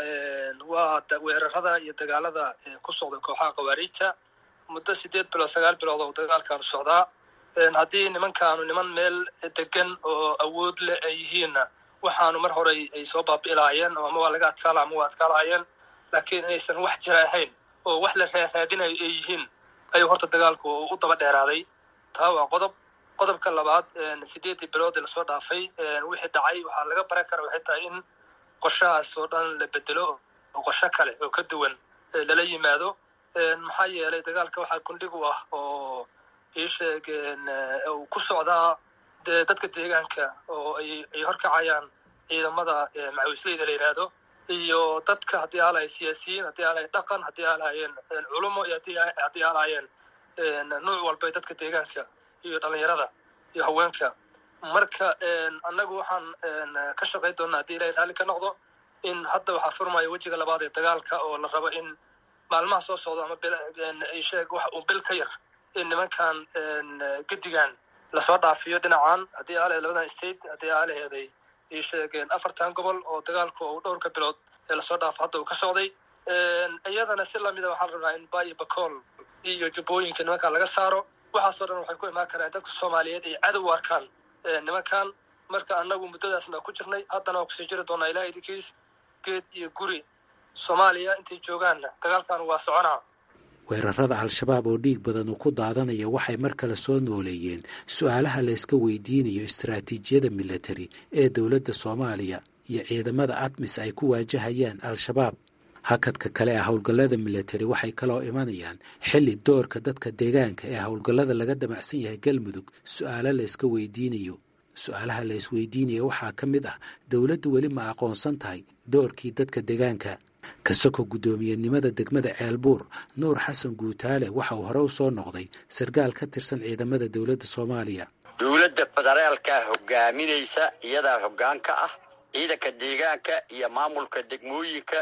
waa weerarada iyo dagaalada ku socda kooxaha khawaariijta muddo sideed bilood sagaal bilood oo dagaalkaanu socdaa haddii nimankaanu niman meel degan oo awood leh ay yihiinna waxaanu mar horey ay soo baabi'ilaayeen oo ama waa laga adkaala ama waa adkaalaayeen laakiin inaysan wax jira ahayn oo wax la raaraadinayo ay yihiin ayuu horta dagaalku u daba dheeraaday taa waa qodob qodobka labaad sideedii bilood ee lasoo dhaafay wixii dhacay waxaa laga baran kara waxay tahay in qorshahaas oo dhan la bedelo oo qorsho kale oo ka duwan lala yimaado maxaa yeelay dagaalka waxaa gundhig u ah oo ii sheegeen uu ku socdaa dee dadka deegaanka oo ay ay horkacayaan ciidamada macawisleyda la yidhaahdo iyo dadka haddii aalahay siyaasiyiin haddii aalahay dhaqan haddii aalaayeen culumo iyo haddii aalaayeen nuuc walba dadka deegaanka iyo dhalinyarada iyo haweenka marka annagu waxaan ka shaqayn doonaa haddii ilahay raalli ka noqdo in hadda waxaa furmaya wejiga labaad ee dagaalka oo la rabo in maalmaha soo socdo ama sheeg wax uu bil ka yar in nimankan gedigan lasoo dhaafiyo dhinacan haddii aalaheed labadan state haddii aalaheeday ii sheegeen afartan gobol oo dagaalku uu dhowrka bilood ee lasoo dhaafo hadda uu ka socday iyadana si lamida waxaan rabnaa in bayo bacool iyo jubbooyinka nimankan laga saaro waxaasoo dhan waxay ku imaan karaan dadka soomaaliyeed ay cadow arkaan nimankan marka annagu muddadaasna ku jirnay haddana waa kusii jiri doonaa ilaah idinkiis geed iyo guri soomaaliya intay joogaanna dagaalkan waa soconaa weerarada al-shabaab oo dhiig badan uu ku daadanaya waxay mar kale soo nooleeyeen su-aalaha layska weydiinayo istaraatiijiyada militari ee dowladda soomaaliya iyo ciidamada admis ay ku waajahayaan al-shabaab hakadka kale ee howlgallada militari waxay kaloo imanayaan xilli doorka dadka deegaanka ee howlgallada laga damacsan yahay galmudug su-aalo layska weydiinayo su-aalaha la isweydiinaya waxaa ka mid ah dowladdu weli ma aqoonsan tahay doorkii dadka deegaanka kasoko guddoomiyenimada degmada ceelbuur nuur xasan guutaale waxa uu hore u soo noqday sarkaal ka tirsan ciidamada dowladda soomaaliya dowladda federaalka hogaaminaysa iyadaa hoggaan ka ah ciidanka deegaanka iyo maamulka degmooyinka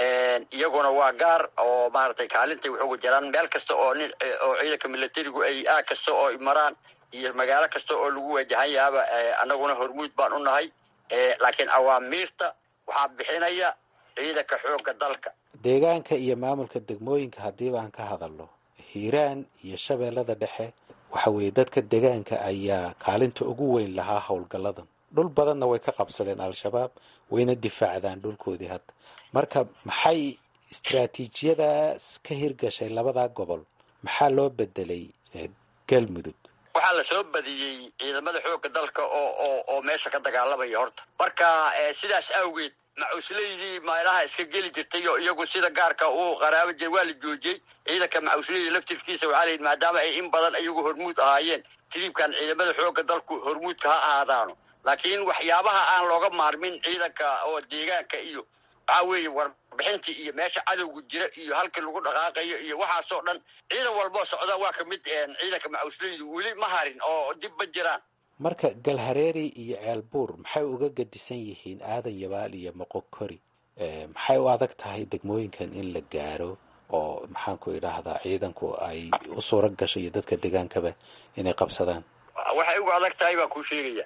iyaguna waa gaar oo maaragtay kaalintay wax ugu jiraan meel kasta oo nin oo ciidanka milatarigu ay aag kasta oo maraan iyo magaalo kasta oo lagu waajahan yahaaba annaguna hormuud baan u nahay laakiin awaamiirta waxaa bixinaya ciidanka xoogga dalka deegaanka iyo maamulka degmooyinka haddii baan ka hadalno hiiraan iyo shabeellada dhexe waxa weeye dadka deegaanka ayaa kaalinta ugu weyn lahaa howlgalladan dhul badanna way ka qabsadeen al-shabaab wayna difaacdaan dhulkoodii hadda marka maxay istaraatiijiyadaas ka hirgashay labadaa gobol maxaa loo bedelay galmudug waxaa la soo badiyey ciidamada xoogga dalka oo oo oo meesha ka dagaalamaya horta marka sidaas awgeed macuslaydii meelaha iska geli jirtay oo iyagu sida gaarka uu qaraabo jir waa la joojiyey ciidanka macusleyda laftirkiisa waxaa la yidhi maadaama ay in badan iyagu hormuud ahaayeen tiriibkan ciidamada xoogga dalku hormuudka ha ahaadaano laakiin waxyaabaha aan looga maarmin ciidanka oo deegaanka iyo waxaa weeye warbixintii iyo meesha cadowga jira iyo halkii lagu dhaqaaqayo iyo waxaasoo dhan ciidan walboo socda waa ka mid ciidanka macusleydu weli ma harin oo dib ma jiraan marka galhareeri iyo ceelbuur maxay uga gadisan yihiin aadan yabaal iyo moqokori maxay u adag tahay degmooyinkan in la gaaro oo maxaanku idhaahdaa ciidanku ay u suura gashay iyo dadka degaankaba inay qabsadaan waxay uga adag tahay baan kuu sheegaya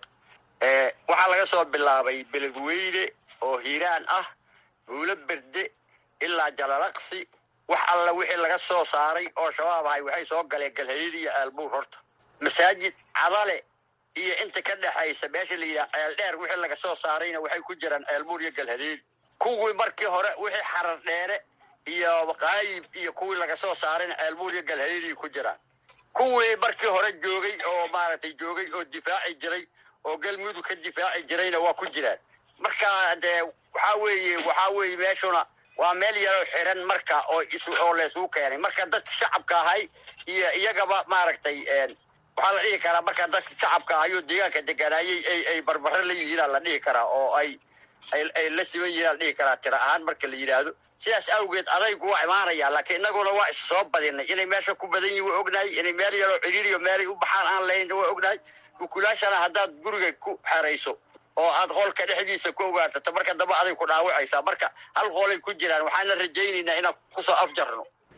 waxaa laga soo bilaabay beledweyne oo hiiraan ah buulo berde ilaa jalalaqsi wax alla wixii laga soo saaray oo shabaab ahay waxay soo galeen galhareeri iyo ceelbuur horta masaajid cadale iyo inta ka dhexaysa meesha la yidhaha ceel dheer wixii laga soo saarayna waxay ku jiraan ceelbuur iyo galhareeri kuwii markii hore wixii xarar dheere iyo qaayib iyo kuwii laga soo saarayna ceelbuur iyo galhareeri ku jiraan kuwii markii hore joogay oo maaragtay joogay oo difaaci jiray oo galmudug ka difaaci jirayna waa ku jiraan marka dee waxaa weeye waxaa weeye meeshuna waa meel yaroo xiran marka oo is oo laysuu keenay marka dadka shacabka ahay iyo iyagaba maaragtay waxaa la dhihi karaa marka dadka shacabka ahayoo deegaanka deganaayay ay ay barbaro la yihiinaa la dhihi karaa oo ay ay ay la siban yihiin la dhihi karaa tira ahaan marka la yidhaahdo sidaas awgeed adaygu waa imaanaya laakiin innaguna waa is soo badinay inay meesha ku badan yihin waa ognahay inay meel yaroo ciriiriyo meelay u baxaan aan lahayn waa ognahay ukulaashana haddaad guriga ku xerayso oo aad qolka dhexdiisa ku ogaarsato marka dambe aday ku dhaawacaysaa marka hal qolay ku jiraan waxaana rajaynaynaa inaan kusoo afjarno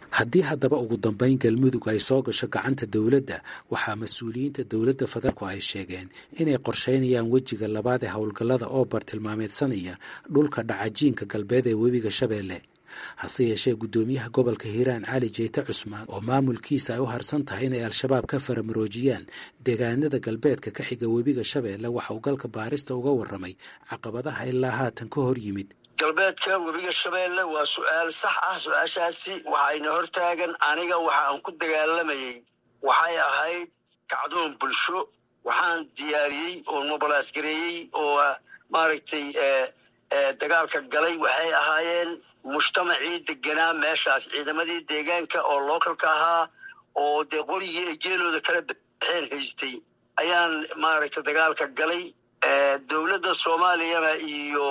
haddii haddaba ugu dambayn galmudug ay soo gasho gacanta dowladda waxaa mas-uuliyiinta dowladda federaalku ay sheegeen inay qorshaynayaan wejiga labaad ee howlgallada oo bartilmaameedsanaya dhulka dhacajiinka galbeed ee webiga shabeelle hase yeeshee guddoomiyaha gobolka hiiraan cali jeyte cusmaan oo maamulkiisa ay u harsan tahay inay al-shabaab ka faramaroojiyaan deegaanada galbeedka ka xiga webiga shabeelle waxa uu galka baarista uga warramay caqabadaha ilaa haatan ka hor yimid galbeedka webiga shabeelle waa su-aal sax ah su-aashaasi waxayna hortaagan aniga waxa aan ku dagaalamayey waxay ahayd kacdoon bulsho waxaan diyaariyey oo mobalaas gareeyey oo maaragtay dagaalka galay waxay ahaayeen mujtamacii deganaa meeshaas ciidamadii deegaanka oo localka ahaa oo dee qorigii ay geelooda kala baxeen haystay ayaan maaragtay dagaalka galay dowladda soomaaliyana iyo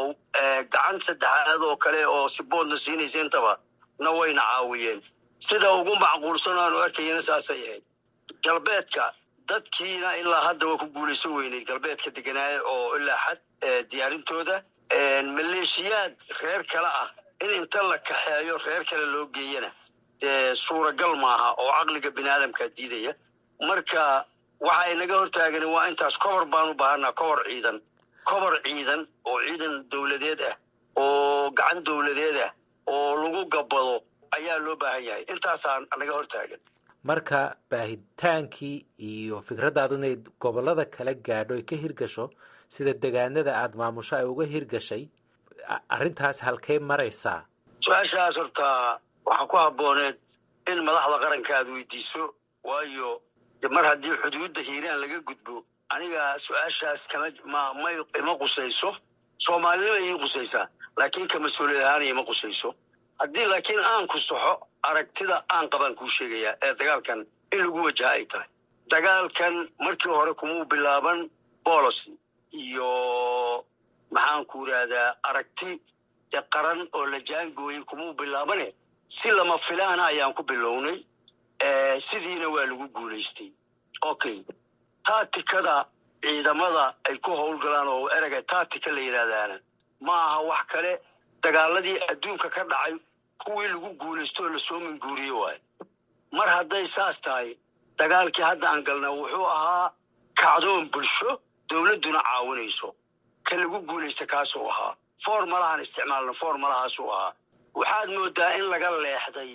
gacan saddexaad oo kale oo siboodna siinaysa intaba na wayna caawiyeen sida ugu macquulsan aanu arkayana saasay ahayd galbeedka dadkiina ilaa hadda waa ku guulaysan weyneyd galbeedka deganaaye oo ilaa xad diyaarintooda maleeshiyaad reer kale ah in inta la kaxeeyo reer kale loo geeyana dee suuragal maaha oo caqliga bini aadamkaa diidaya marka waxa ay naga hortaagan waa intaas kobor baan u baahanaa kobor ciidan kobor ciidan oo ciidan dowladeed ah oo gacan dowladeed ah oo lagu gabbado ayaa loo baahan yahay intaasaa naga hortaagan marka baahitaankii iyo fikraddaadu inay gobollada kala gaadho ay ka hirgasho sida degaanada aada maamusho ay uga hirgashay arrintaas halkay maraysaa su-aashaas horta waxaa ku habbooneed in madaxda qaranka aad weydiiso waayo mar haddii xuduudda hiiraan laga gudbo aniga su-aashaas kama may ima qusayso soomaalinima ii qusaysaa laakiin ka mas-uuliyad ahaan ima qusayso haddii laakiin aan ku saxo aragtida aan qabaan kuu sheegayaa ee dagaalkan in lagu wajaha ay tahay dagaalkan markii hore kumuu bilaaban bolocy iyo maxaanku idhaahdaa aragti de qaran oo la jaangooyey kumuu bilaabane si lama filaana ayaan ku bilownay sidiina waa lagu guulaystay okay taatikada ciidamada ay ku howlgalaan oo erega taatika la yidhaahdaana ma aha wax kale dagaaladii adduunka ka dhacay kuwii lagu guulaysto oo lasoo minguuriye waayo mar hadday saas tahay dagaalkii hadda aan galna wuxuu ahaa kacdoon bulsho dowladduna caawinayso ka lagu guulaysta kaasuu ahaa formalahaan isticmaalna formalahaasuu ahaa waxaad moodaa in laga leexday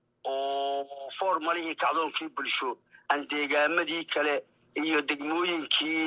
oo formalihii kacdoonkii bulsho aan deegaamadii kale iyo degmooyinkii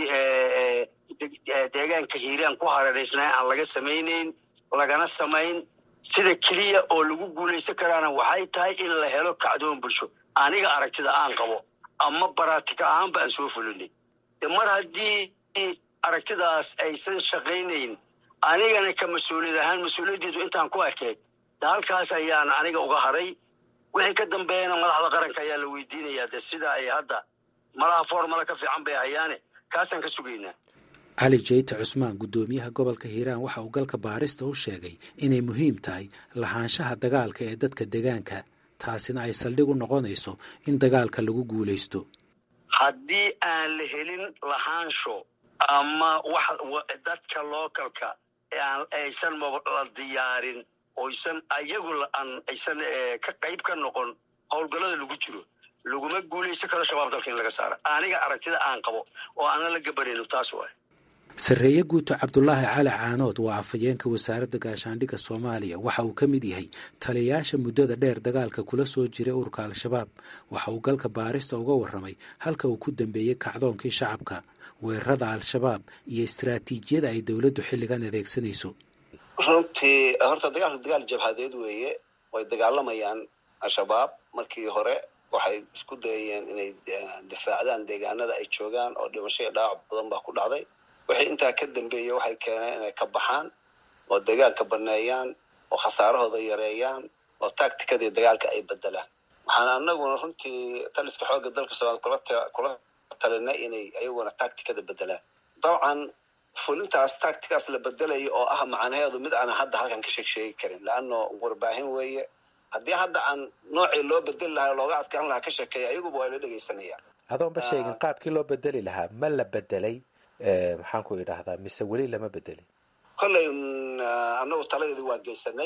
deegaanka hiiraan ku hareeraysnaa aan laga samaynayn lagana samayn sida keliya oo lagu guulaysan karaana waxay tahay in la helo kacdoon bulsho aniga aragtida aan qabo ama baraatika ahaanba aan soo fulinay mar haddii aragtidaas aysan shaqaynayn anigana ka mas-uuliyad ahaan mas-uuliyaddeedu intaan ku ekeed de halkaas ayaan aniga uga haray wixii ka dambeeyana madaxda qaranka ayaa la weydiinayaa de sida ay hadda malaha formala ka fiican bay hayaane kaasaan ka sugaynaa cali jeyte cusmaan guddoomiyaha gobolka hiiraan waxa uu galka baarista u sheegay inay muhiim tahay lahaanshaha dagaalka ee dadka degaanka taasina ay saldhig u noqonayso in dagaalka lagu guulaysto haddii aan la helin lahaansho ama wax dadka localka aysan la diyaarin oysan ayagu aysan ka qayb ka noqon howlgallada lagu jiro laguma guulaysan karo shabaab dalka in laga saara aniga aragtida aan qabo oo aanan la gabanayno taas waay sarreeye guuto cabdulaahi cali caanood waa afhayeenka wasaaradda gaashaandhigga soomaaliya waxa uu ka mid yahay taliyayaasha muddada dheer dagaalka kula soo jiray ururka al-shabaab waxa uu galka baarista uga warramay halka uu ku dambeeyey kacdoonkii shacabka weerarada al-shabaab iyo istaraatiijiyada ay dowladdu xilligan adeegsanayso runtii horta dagaalka dagaal jabhadeed weeye way dagaalamayaan al-shabaab markii hore waxay isku dayayeen inay difaacdaan deegaanada ay joogaan oo dhimasho iyo dhaawac badan baa ku dhacday wixii intaa ka dambeeyey waxay keeneen inay ka baxaan oo dagaalka baneeyaan oo khasaarahooda yareeyaan oo tactikadii dagaalka ay bedelaan waxaan anaguna runtii taliska xoogga dalka soomaaliya kula talinay inay ayaguna tactikada bedelaan dabcan fulintaas tactikaas la bedelayo oo ah macnaheedu mid aanan hadda halkan ka sheeg sheegi karin leano warbaahin weeye haddii hadda aan noocii loo bedeli lahaa looga adkaan lahaa ka sheekeeya ayaguba waa la dhegaysanayaan adoonba sheegin qaabkii loo bedeli lahaa ma la bedelay maxaan ku idhaahdaa mise weli lama bedelin kolley anagu taladeedi waa geysanay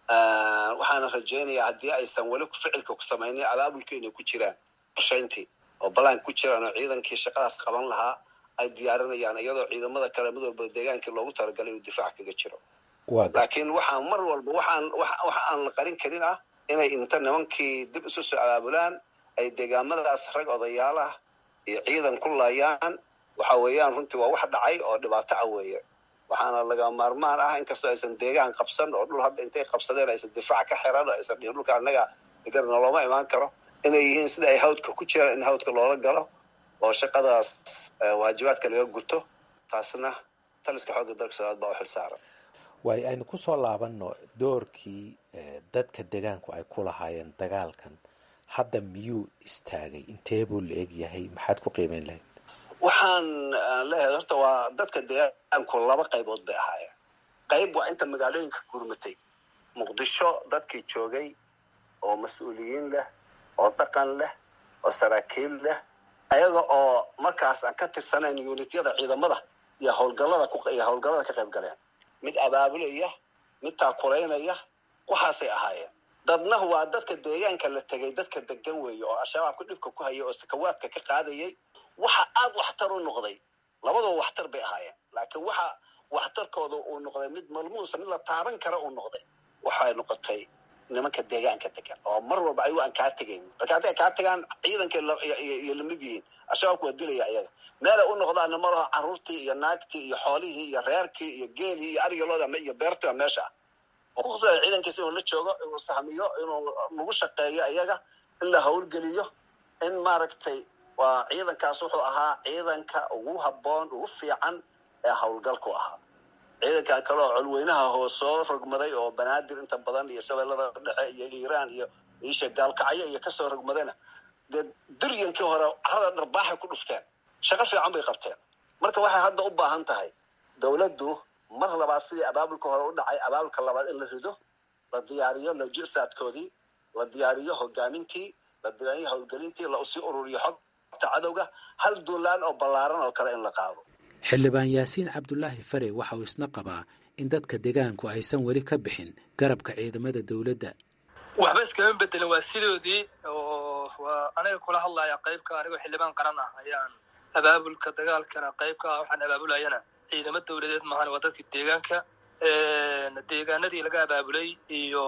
waxaana rajaynayaa haddii aysan weli ficilka ku samaynin abaabulka inay ku jiraan qorshayntii oo balaan ku jiraan oo ciidankii shaqadaas qaban lahaa ay diyaarinayaan iyadoo ciidamada kale mid walba deegaankii loogu talagalay uu difaac kaga jiro laakiin waxaan mar walba waxaan waxa aan la qarin karin ah inay inta nimankii dib isu soo abaabulaan ay deegaamadaas rag odayaalah iyo ciidan ku laayaan waxa weeyaan runtii waa wax dhacay oo dhibaato ah weeye waxaana laga maarmaan ah inkastoo aysan deegaan qabsan oo dhul hadda intay qabsadeen aysan difaac ka xiran oo aysan dhihin dhulka annaga degan noloma imaan karo inay yihiin sida ay hawdka ku jiraan in hawdka loola galo oo shaqadaas waajibaadka laga guto taasna taliska xoogga dalka soomaad baa u xil saaran waayo aynu ku soo laabanno doorkii dadka degaanku ay ku lahaayeen dagaalkan hadda miyuu istaagay intee buu la eg yahay maxaad ku qiimeyn lahayd waxaan leeyahay horta waa dadka deegaanku laba qaybood bay ahaayeen qayb waa inta magaalooyinka gurmatay muqdisho dadkii joogay oo mas-uuliyiin leh oo dhaqan leh oo saraakiil leh ayaga oo markaas aan ka tirsanayn unityada ciidamada iyo howlgallada iyo howlgallada ka qayb galeen mid abaabulaya mid taakulaynaya waxaasay ahaayeen dadna waa dadka deegaanka la tegay dadka degan weeye oo al-shabaabka dhibka ku haya oo sakawaadka ka qaadayay waxa aada waxtar u noqday labadoo waxtar bay ahaayeen laakiin waxa waxtarkooda uu noqday mid malmuusa mid la taaban kara uu noqday waxay noqotay nimanka deegaanka degan oo mar walba ayagu aan kaa tegayn marka hadday kaa tagaan ciidankay iyo lamid yihiin al-shabaabku waa dilaya ayaga meelay u noqdaana ma laho carruurtii iyo naagtii iyo xoolihii iyo reerkii iyo geelii iyo arigaloda iyo beertiba meesha ah oo kuqusaya ciidankiisa inuu la joogo inuu sahmiyo inuu lagu shaqeeyo iyaga in la howlgeliyo in maaragtay waa ciidankaas wuxuu ahaa ciidanka ugu habboon ugu fiican ee howlgalku ahaa ciidankan kale oo colweynaha hoo soo rogmaday oo banaadir inta badan iyo shabeellada dhexe iyo iiraan iyo isha gaalkacyo iyo kasoo rogmadayna dee duryankii hore carada dharbaaxay ku dhufteen shaqo fiican bay qabteen marka waxay hadda u baahan tahay dowladdu mar labaad sidii abaabulka hore u dhacay abaabulka labaad in la rido la diyaariyo lojisaadkoodii la diyaariyo hogaamintii la diyaariyo howlgelintii la usii ururiyo xogta cadowga hal duulaan oo ballaaran oo kale in la qaado xildhibaan yaasiin cabdulaahi fare waxa uu isna qabaa in dadka degaanku aysan weli ka bixin garabka ciidamada dowladda waxba iskama bedelin waa sidoodii oo waa aniga kula hadlaya qaybka anigoo xildhibaan qaran ah ayaan abaabulka dagaalkana qaybka ah waxaan abaabulayana ciidamo dowladeed maahan waa dadka deegaanka deegaanadii laga abaabulay iyo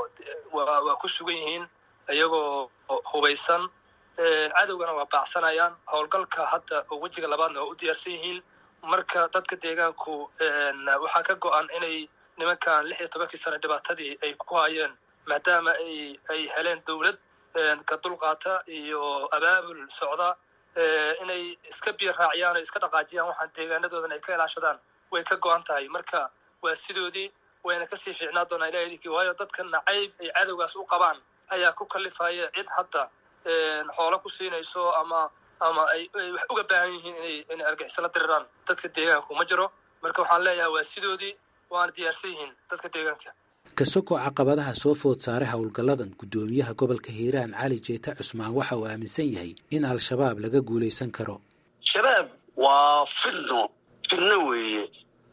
waa waa ku sugan yihiin iyagoo hubaysan cadowgana waa baacsanayaan howlgalka hadda oo wejiga labaadna waa u diyaarsan yihiin marka dadka deegaanku waxaa ka go-an inay nimankan lix iyo tobankii sano dhibaatadii ay ku hayeen maadaama ay ay heleen dowlad ka dulqaata iyo abaabul socda inay iska biyo raaciyaan oo iska dhaqaajiyaan waxaan deegaanadoodan ay ka ilaashadaan way ka go-an tahay marka waa sidoodii wayna kasii fiicnaa doonaa ilaha idinkii waayo dadka nacayb ay cadowgaas u qabaan ayaa ku kalifaya cid hadda xoolo ku siinayso ama ama ay wax uga baahan yihiin inay inay argixiso la diriraan dadka deegaanku ma jiro marka waxaan leeyahay waa sidoodii waana diyaarsan yihiin dadka deegaanka kasoko caqabadaha soo food saaray howlgalladan guddoomiyaha gobolka hiiraan cali jeeta cusmaan waxa uu aaminsan yahay in al-shabaab laga guulaysan karo shabaab waa fidno fidno weeye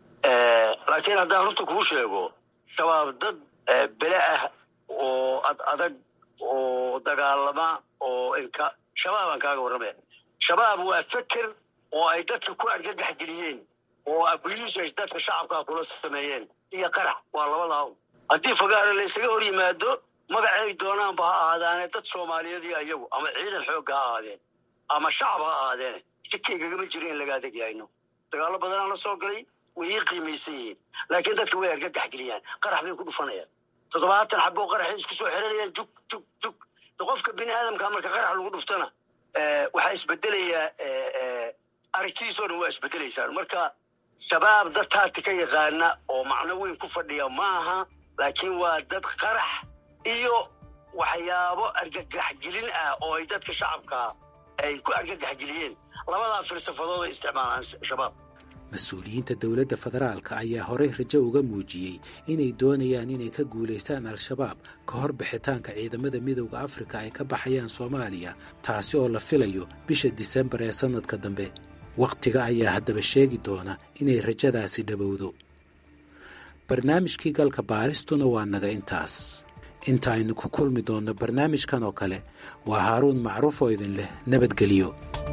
laakiin haddaan runta kuu sheego shabaab dad bele ah oo ad adag oo dagaalama oo inka shabaabaan kaaga warramaya shabaab waa feker oo ay dadka ku argagax geliyeen oo abuliis ay dadka shacabkaa kula sameeyeen iyo qarax waa labadaa haddii fagaare laysaga hor yimaado magacay doonaanba ha ahaadaane dad soomaaliyeed iyo ayagu ama ciidan xoogga ha ahaadeen ama shacab ha ahaadeene sikaygagama jiro in laga adeegyahayno dagaallo badanaa la soo galay way ii qiimaysan yihiin laakiin dadka way argagax geliyaan qarax bay ku dhufanayaan toddobaatan xaboo qaraxay isku soo xiranayaan jug jug jug qofka bini aadamka marka qarax lagu dhuftana waxaa isbedelayaa aragtidiisoo dhan waa isbedelaysaan marka shabaab dad taati ka yaqaana oo macno weyn ku fadhiya maaha laakiin waa dad qarax iyo waxyaabo argagaxgelin ah oo ay dadka shacabka ay ku argagaxgeliyeen labadaa filsafadood ay isticmaalaan shabaab mas-uuliyiinta dowladda federaalka ayaa horey rajo uga muujiyey inay doonayaan inay ka guulaystaan al-shabaab ka hor bixitaanka ciidamada midowda afrika ay ka baxayaan soomaaliya taasi oo la filayo bisha disembar ee sannadka dambe wakhtiga ayaa haddaba sheegi doona inay rajadaasi dhabowdo barnaamijkii galka baaristuna waa naga intaas inta aynu ku kulmi doonno barnaamijkan oo kale waa haaruun macruuf oo idin leh nabadgelyo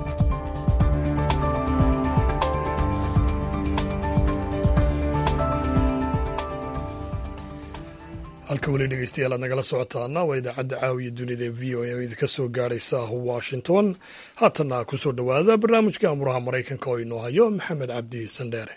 halka weli dhegeystayaal aad nagala socotaana waa idaacadda caawiya dunida ee v o a oo idinka soo gaadhaysa washington haatanna kusoo dhowaada barnaamijka amuraha maraykanka oo inoo hayo maxamed cabdi sandheere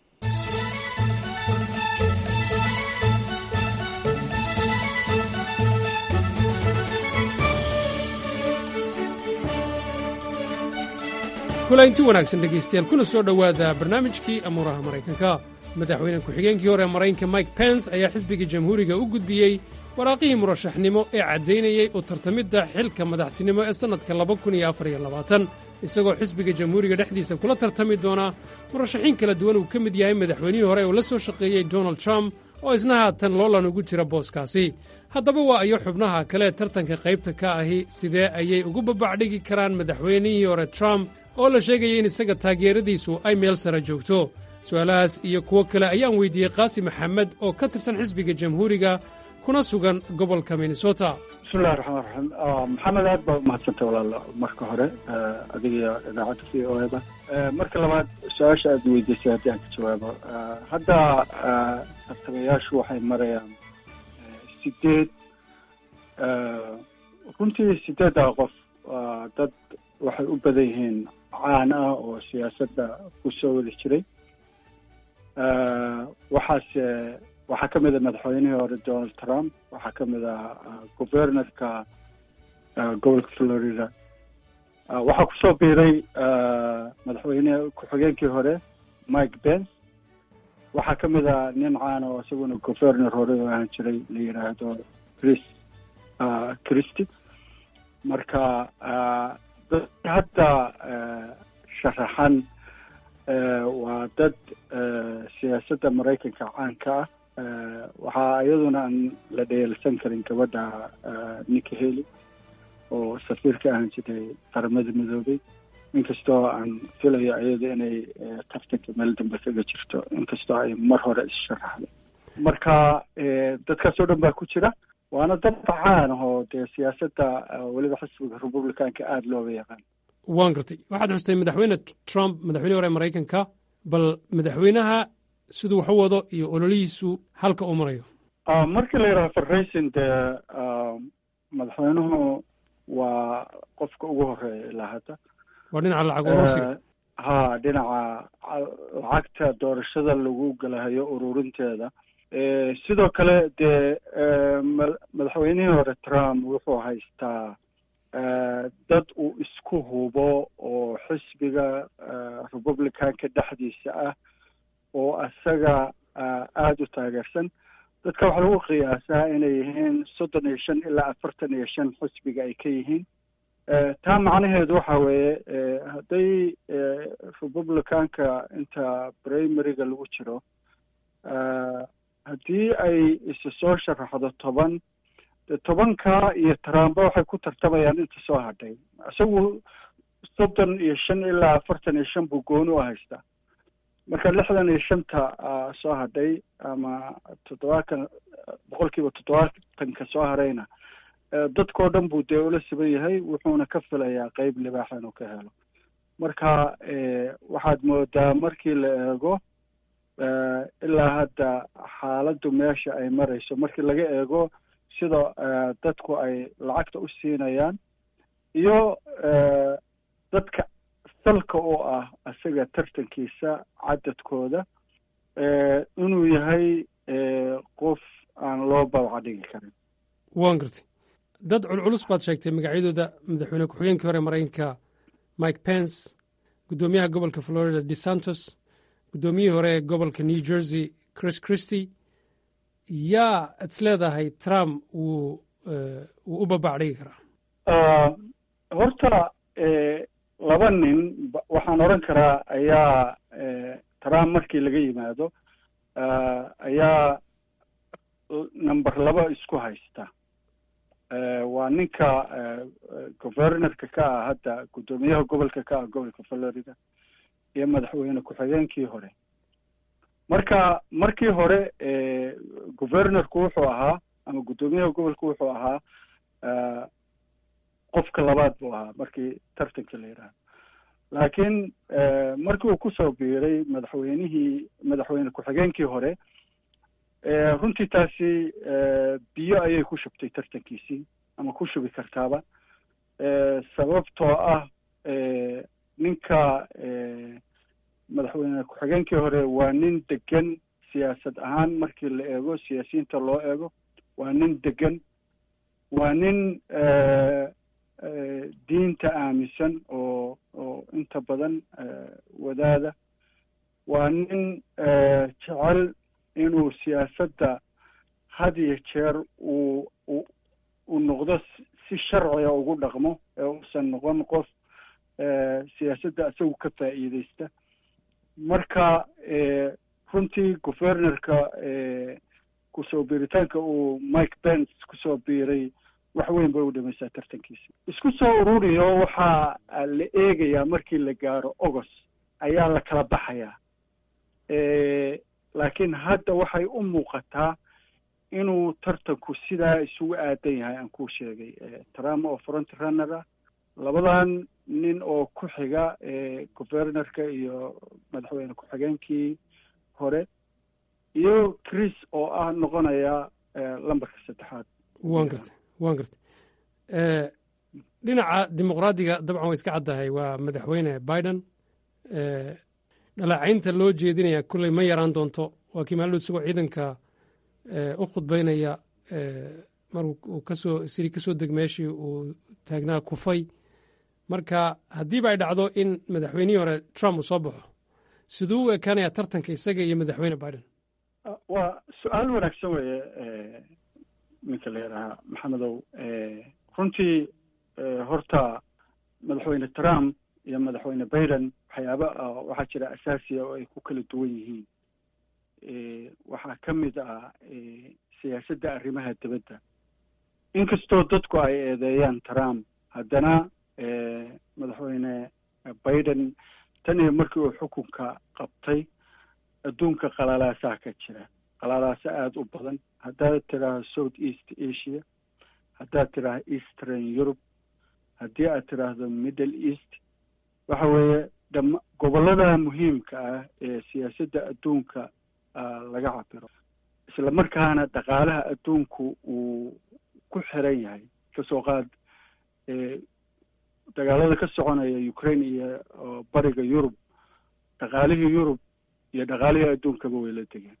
kulaynti wanaagsan dhegaystayaal kuna soo dhowaada barnaamijkii amuuraha maraykanka madaxweyne ku-xigeenkii hore maraykanka mike pence ayaa xisbiga jamhuuriga u gudbiyey waraaqihii murashaxnimo ee caddaynayey u tartamidda xilka madaxtinimo ee sannadka isagoo xisbiga jamhuuriga dhexdiisa kula tartami doona murashaxiin kala duwan uu ka mid yahay madaxweynihii hore uu la soo shaqeeyey donald trump oo isna haatan loolan ugu jira booskaasi haddaba waa ayo xubnaha kale tartanka qaybta ka ahi sidee ayay ugu babacdhigi karaan madaxweynihii hore trump oo la sheegaya in isaga taageeradiisu ay meel sare joogto su'aalahaas iyo kuwo kale ayaan weydiiyey qaasi maxamed oo ka tirsan xisbiga jamhuuriga kuna sugan gobolka minnesota bismillahi raxmaan raxiim maxamed aad baa umahadsantay walaal marka hore adiga idaacadda v o eda marka labaad su-aasha aad weydiisay haddii aan ka jawaabo hadda tartamayaashu waxay marayaan sideed runtii sideeddaa qof dad waxay u badan yihiin caan ah oo siyaasadda ku soo wada jiray waxaase waxaa ka mid a madaxweynihii hore donald trump waxaa ka mid a governorka gobolka florida waxaa kusoo biiray madaxweyne ku-xigeenkii hore mike pence waxaa ka mid a nin caana oo isaguna governor hore oo ahaan jiray la yidhaahdo chris christy marka dadka hadda sharaxan waa dad siyaasadda maraykanka caanka ah waxaa iyaduna aan la dheelsan karin gabadha nika heli oo safiirka ahaan jiray qaramada midoobay inkastoo aan filayo iyada inay tartanka meel dambe kaga jirto inkastoo ay mar hore is-sharaxday marka dadkaas oo dhan baa ku jira waana dad caan ahoo dee siyaasadda weliba xisbiga republicanka aada looga yaqaan waan gartay waxaad xustay madaxweyne trump madaxweyne hore maraykanka bal madaxweynaha siduu wax u wado iyo ololihiisu halka uu marayo markii la yidhaha farraysin dee madaxweynuhu waa qofka ugu horeeya ilaa hadda waa dhinaca lacag urursiga ha dhinaca lacagta doorashada lagu galahayo ururinteeda sidoo kale dee madaxweynihii hore trump wuxuu haystaa dad uu isku hubo oo xisbiga republicanka dhexdiisa ah oo isaga aada u taageersan dadka waxaa lagu qiyaasaa inay yihiin soddon iyo shan ilaa afartan iyo shan xisbiga ay ka yihiin taa macnaheedu waxa weeye hadday republicanka inta primaryga lagu jiro haddii ay isa soo sharaxdo toban de tobanka iyo trumba waxay ku tartamayaan inta soo hadhay isagu soddon iyo shan ilaa afartan iyo shan buu gooni u haystaa marka lixdan iyo shanta soo hadhay ama toddobaatan boqol kiiba toddobaatanka soo harayna dadkao dhan buu dee ula siban yahay wuxuuna ka filayaa qeyb libaaxa inuu ka helo marka waxaad moodaa markii la eego ilaa hadda xaaladdu meesha ay marayso markii laga eego sida dadku ay lacagta u siinayaan iyo dadka salka u ah isaga tartankiisa cadadkooda inuu yahay qof aan loo babca dhigi karin waan gartay dad culculus baad sheegtay magacyadooda madaxweyne ku-xigeenkii hore maraykanka mike pence guddoomiyaha gobolka florida desantos guddoomiyihii hore ee gobolka new jersey chris christy yaa is leedahay trump wuu wuu u babacdhigi karaa horta laba nin waxaan odhan karaa ayaa trump markii laga yimaado ayaa number laba isku haysta waa ninka governorka ka ah hadda guddoomiyaha gobolka ka ah gobolka florida iyo madaxweyne ku-xigeenkii hore marka markii hore governorku wuxuu ahaa ama guddoomiyaha gobolku wuxuu ahaa qofka labaad buu ahaa markii tartanka la yidhaaho laakiin markii uu kusoo biiray madaxweynihii madaxweyne ku-xigeenkii hore runtii taasi biyo ayay ku shubtay tartankiisii ama ku shubi kartaaba sababtoo ah ninka madaxweyne ku-xigeenkii hore waa nin degan siyaasad ahaan markii la eego siyaasiyiinta loo eego waa nin degan waa nin diinta aaminsan oo oo inta badan wadaada waa nin jecel inuu siyaasadda had iyo jeer uu uu noqdo si sharciga ugu dhaqmo ee uusan noqon qof siyaasadda isagu ka faa'iideysta marka runtii governorka kusoo biiritaanka uu mike pence kusoo biiray wax weyn bay u dhimaysaa tartankiisa isku soo ururiyo waxaa la eegayaa markii la gaaro august ayaa la kala baxayaa laakiin hadda waxay u muuqataa inuu tartanku sidaa isugu aadan yahay aan kuu sheegay trump oo front runner ah labadan nin oo ku xiga governorka iyo madaxweyne ku-xigeenkii hore iyo chris oo ah noqonaya lambarka saddexaad waan gartay waan gartay dhinaca dimuqraadiga dabcan way iska caddahay waa madaxweyne biden dhaleecaynta loo jeedinaya kolley ma yaraan doonto waa kii maalin isagoo ciidanka u khudbaynaya maruu kasoo siri kasoo deg meeshii uu taagnaa kufay marka haddiiba ay dhacdo in madaxweynihii hore trump uu soo baxo siduu u ekaanaya tartanka isaga iyo madaxweyne biden waa su-aal wanaagsan weeye ninka la yidhaahaa maxamedow runtii horta madaxweyne trump iyo madaxweyne biden waxyaaba waxaa jira asaasiya oo ay ku kala duwan yihiin waxaa ka mid ah siyaasadda arrimaha dibadda inkastoo dadku ay eedeeyaan trump haddana madaxweyne biden tan iyo markii uu xukunka qabtay adduunka qalalaasaa ka jira qalalaasa aada u badan haddaad tidhaahdo south east asia haddaad tidhaahdo eastern europe haddii aad tidhaahdo middle east waxa weeye dham gobollada muhiimka ah ee siyaasadda adduunka laga cabiro isla markaana dhaqaalaha adduunku uu ku xiran yahay kasoo qaad dagaalada ka soconaya ukraine iyo bariga yurub dhaqaalihii yurub iyo dhaqaalihii adduunkaba way la degeen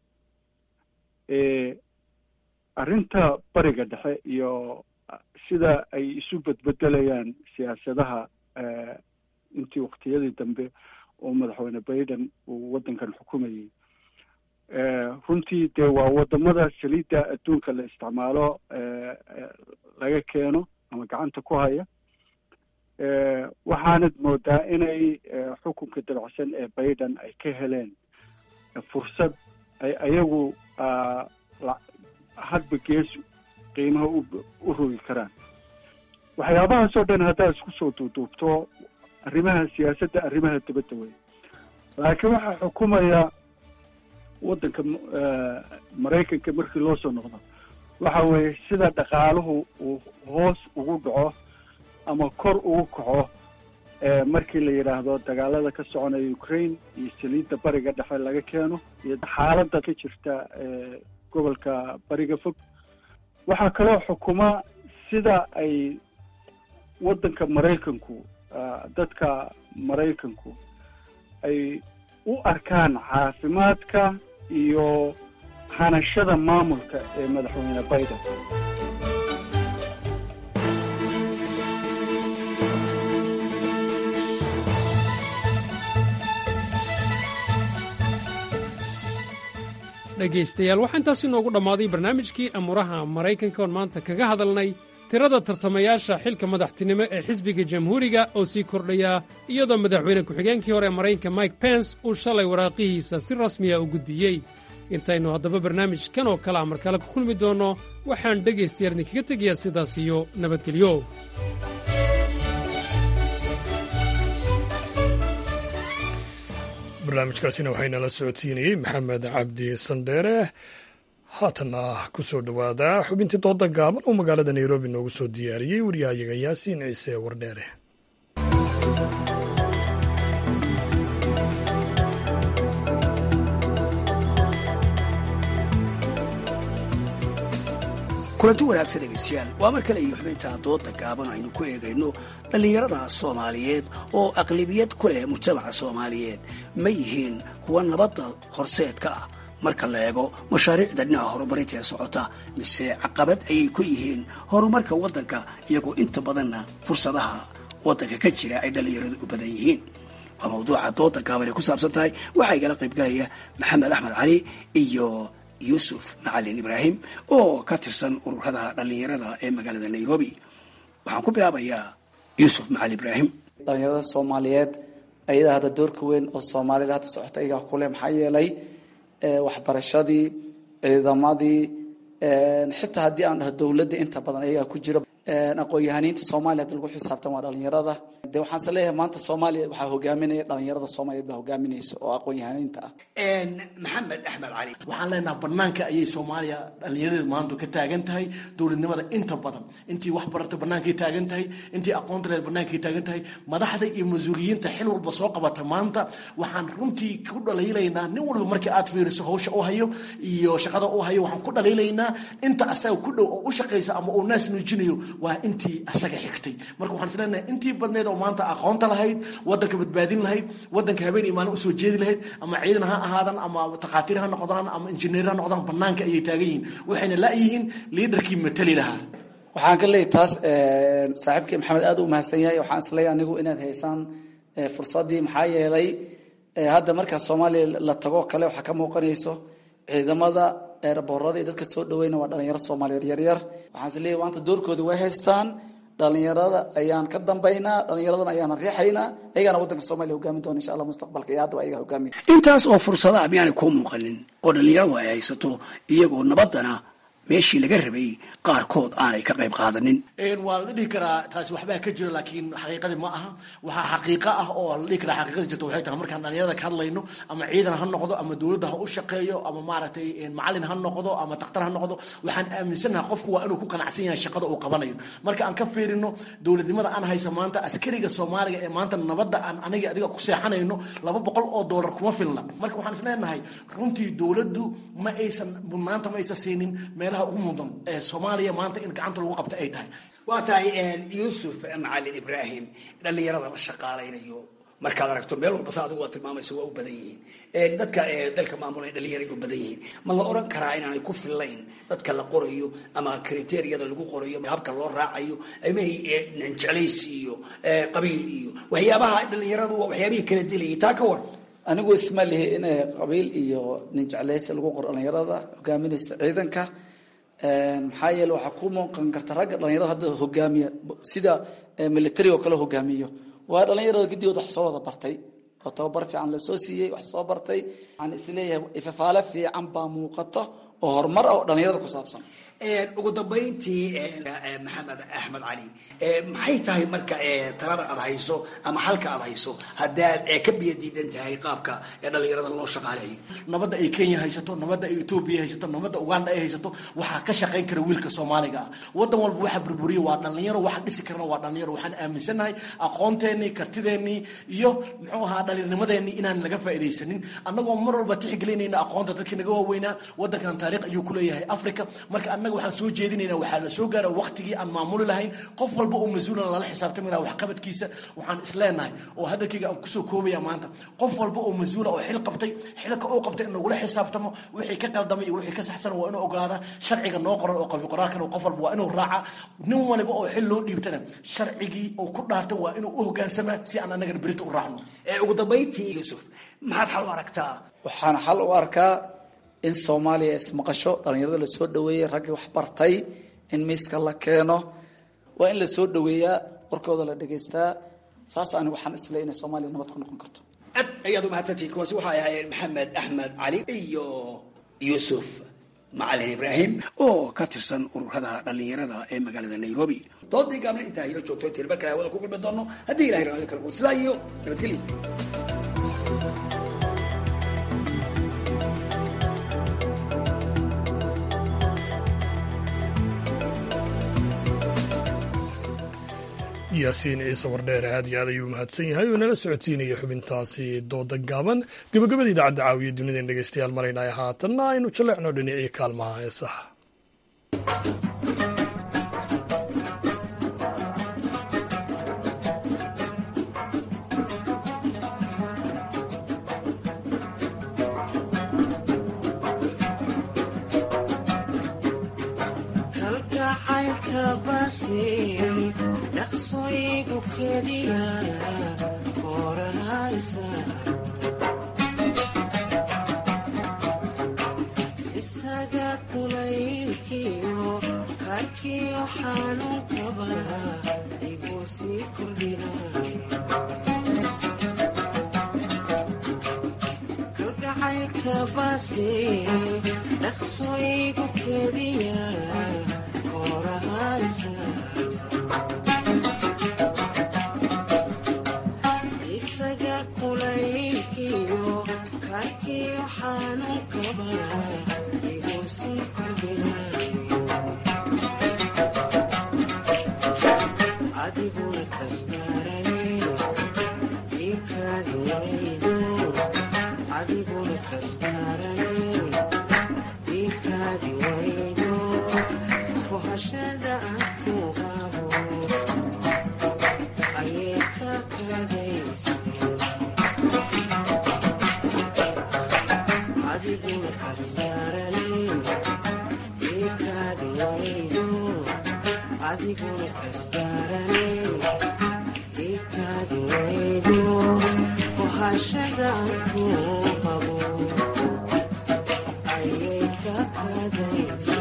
arrinta bariga dhexe iyo sida ay isu bedbedelayaan siyaasadaha intii waktiyadii dambe oo madaxweyne biden uu waddankan xukumayay runtii dee waa wadamada saliidda adduunka la isticmaalo laga keeno ama gacanta ku haya waxaanad moodaa inay xukunka dabacsan ee biden ay ka heleen fursad ay ayagu hadba gees qiimaha u rogi karaan waxyaabahaasoo dhan haddaad isku soo duuduubto arrimaha siyaasadda arrimaha dibadda wey laakiin waxaa xukumaya waddanka maraykanka markii loo soo noqdo waxa weeye sida dhaqaaluhu uu hoos ugu dhaco ama kor ugu kaco markii la yidhaahdo dagaalada ka soconaya ukraine iyo saliidda bariga dhexe laga keeno iyo xaaladda ka jirta gobolka bariga fog waxaa kaloo xukuma sida ay waddanka maraykanku dadka maraykanku ay u arkaan caafimaadka iyo hanashada maamulka ee madaxweyne biden dhegaystayaal waxaa intaas inoogu dhammaaday barnaamijkii amuuraha maraykanka oon maanta kaga hadalnay tirada tartamayaasha xilka madaxtinimo ee xisbiga jamhuuriga oo sii kordhaya iyadoo madaxweyne ku-xigeenkii hore ee maraykanka mike pence uu shalay waraaqihiisa si rasmiya u gudbiyey intaynu haddaba barnaamijkan oo kale a mar kale ku kulmi doonno waxaan dhegaystayaal idinkaga tegayaa sidaas iyo nabadgelyo barnaamijkaasina waxaynala socodsiinayey maxamed cabdi sandheere haatanna ku soo dhowaada xubintii dooda gaaban oo magaalada nairobi noogu soo diyaariyey waryahayaga yaasiin ciise wardheere kulanti wanaagsan dhegaystayaal waa mar kale iyo xubinta dooda gaaban aynu ku eegayno dhallinyarada soomaaliyeed oo aqlibiyad ku leh mujtamaca soomaaliyeed ma yihiin kuwa nabadda horseedka ah marka la eego mashaariicda dhinaca horumarinta ee socota mise caqabad ayay ku yihiin horumarka waddanka iyagoo inta badanna fursadaha waddanka ka jira ay dhallinyaradu u badan yihiin waa mawduuca dooda gaaban ay ku saabsan tahay waxaa igala qaybgalaya maxamed axmed cali iyo yuusuf macalin ibraahim oo ka tirsan ururada dhallinyarada ee magaalada nairobi waxaan ku bilaabayaa yuusuf macalin ibraahim dhalinyarada soomaaliyeed ayadaa hadda doorka weyn oo soomaalida hadda socota ayagaa kuleh maxaa yeelay waxbarashadii ciidamadii xitaa haddii aan dhaho dowladda inta badan ayagaa ku jira aqoon-yahaniinta soomaaliya hadda lagu xisaabtan waa dhalinyarada de waxaanse leeyahay maanta soomaaliya waxaa hogaaminaya dhalinyarada soomaaliyeed baa hogaaminaysa oo aqoon-yahaniinta ah maxamed axmed cali waxaan leenaha banaanka ayay soomaaliya dhallinyaradeedu maanta ka taagan tahay dowladnimada inta badan intii wax barata bannaankay taagan tahay intii aqoonta leed bannaankay taagan tahay madaxda iyo mas-uuliyiinta xil walba soo qabata maanta waxaan runtii ku dhaliilaynaa nin walba markii aad fiiriso hawsha u hayo iyo shaqada u hayo waxaan ku dhaliilaynaa inta asaga ku dhow oo u shaqaysa ama uu naas nuujinayo waa intii asaga xigtay marka waxaan is leenahay intii badneed oo maanta aqoonta lahayd wadanka badbaadin lahayd wadanka habeen iyo maalin usoo jeedi lahayd ama ciidan ha ahaadan ama takhaatiir ha noqdaan ama injineer ha noqdaan banaanka ayay taagan yihiin waxayna la-yihiin liidarkii matali lahaa waxaan ka leeyahy taas saaxiibkii maxamed aad u mahadsan yahay waxaan isleeyahay anigu inaad haysaan fursaddii maxaa yeelay hadda markaa soomaaliya la tago kale waxaa ka muuqanayso ciidamada eeraboorada iyo dadka soo dhaweyna waa dhalinyaro soomaaliyeed yaryar waxaan is leeyahy maanta doorkooda way haystaan dhalinyarada ayaan ka dambaynaa dhalinyaradana ayaana riixaynaa ayagaana waddanka soomaliya hogaamin doona insha allah mustaqbalka iyo haddaba ayaga hogaamiya intaas oo fursadaha miyaanay kuu muuqanin oo dhallinyaradu ay haysato iyagoo nabaddana meeshii laga rabay qaarkood aanay ka qayb qaadanin waa la dhihi karaa taasi waxbaa ka jira laakiin xaqiiqadii ma aha waxaa xaqiiqo ah oo la dhihi karaa xaqiiqadii jirta waxay tahay markaan dhalinyarada ka hadlayno ama ciidan ha noqdo ama dowladda ha u shaqeeyo ama maaragtay macalin ha noqdo ama takhtar ha noqdo waxaan aaminsanaha qofku waa inuu ku qanacsan yahay shaqada uu qabanayo marka aan ka fiirino dowladnimada aan haysa maanta askariga soomaaliga ee maanta nabadda aan aniga adiga ku seexanayno laba boqol oo doolar kuma filna marka waxaan isleenahay runtii dowladdu ma aysan maanta ma aysan siinin meelaha ugu mudan ee soomaaliya maanta in gacanta lagu qabta ay tahay waa tahay yuusuf macalin ibraahim dhallinyarada la shaqaalaynayo markaad aragto meel walba sa adigu waa tilmaamaysa waa u badan yihiin dadka dalka maamulay dhallinyaray u badan yihiin ma la oran karaa inaanay ku fillayn dadka la qorayo ama kriteriyada lagu qorayo habka loo raacayo ama jeclaysi iyo qabiil iyo waxyaabaha dhallinyaradu waa waxyaabihii kala dilayay taa ka war anigu isma lihi in qabiil iyo nin jeclaysi lagu qoro dhalinyarada hogaaminaysa ciidanka maxaa yeele waxaa ku muuqan karta ragga dhalinyarada hadda hogaamiya sida military oo kale hogaamiyo waa dhalinyarada gidigood wax soo wada bartay oo tababar fiican lasoo siiyey wax soo bartay waxaan isleeyahay ifafaale fiican baa muuqato oo horumar ah oo dhalinyarada ku saabsan ugu dambayntii maxamed axmed cali maxay tahay marka talada aad hayso ama xalka aad hayso haddaad ka biyo diidan tahay qaabka dhalinyarada loo shaqaaleeyo nabadda ay kenya haysato nabadda ay etoobiya haysato nabadda uganda ay haysato waxaa ka shaqayn kara wiilka soomaaliga ah wadan walba waxa burburiya waa dhalinyaro waxa dhisi karana waa dhalinyaro waxaan aaminsanahay aqoonteenii kartideennii iyo muxuu ahaa dhalinnimadeenii inaan laga faa'iidaysanin annagoo mar walba tixgelinayna aqoonta dadkii naga waaweynaa wadankan taariikh ayuu ku leeyahay africa marka annaga waxaan soo jeedinaynaa waxaa la soo gaara waqtigii aan maamuli lahayn qof walba oo mas-uulan lala xisaabtami laha waxqabadkiisa waxaan isleenahay oo hadalkayga aan kusoo koobaya maanta qof walba oo mas-uula oo xil qabtay xilka uu qabtay in lagula xisaabtamo wixii ka qaldamay iyo wixii ka saxsan waa inuu ogaadaa sharciga noo qoran oo qabi qoraalkan qof walba waa inuu raaca nin waliba oo xil loo dhiibtana sharcigii uu ku dhaartay waa inuu u hogaansamaa si aan annagana berita u raacno ugu dambayntii yuusuf maxaad xal u aragtaa waxaan xal u arkaa in soomaaliya ismaqasho dhalinyarada lasoo dhaweeyey raggii wax bartay in miiska la keeno waa in lasoo dhaweeyaa warkooda la dhegaystaa saas ani waxaan isle inay soomaaliya nabad ku noqon karto aad ayaad u mahadsantihi kuwaasi waxay ahaayeen maxamed axmed cali iyo yuusuf macalin ibraahim oo ka tirsan ururada dhalinyarada ee magaalada nairobi doodii gaabna intaa hilo joogto intayn mar kale hawada ku kulmi doono haddii ilahay raali kala sidaa iyo nabadgelyo yaasiin ciise wardheere aad iyo aad ayuu mahadsan yahay oo nala socodsiinaya xubintaasi dooda gaaban gabagabada idaacadda caawiya dunideen dhegeystayaal maraynaya haatanna aynu jaleecno dhinacii kaalmaha heesaha dhaqsoygu keliya korahaysa isaga kulaylkiyo karkiyo xanuunkaba igu sii kordhina kalgacaylka base dhaqsoygu keliya korahaysa isaga kulaylkiyo karkiyo xanuunkaba igu sii kordhina adiguna kastarane iikaadi waydo adiguna kastarane iikaadi waydo kohashada aan ku qabo ayay ka kadaysa adiguna kastarane iikaadi waydo adiguna kastarane iikaadi waydo kohashada aan ku qabo ayay ka kadaysa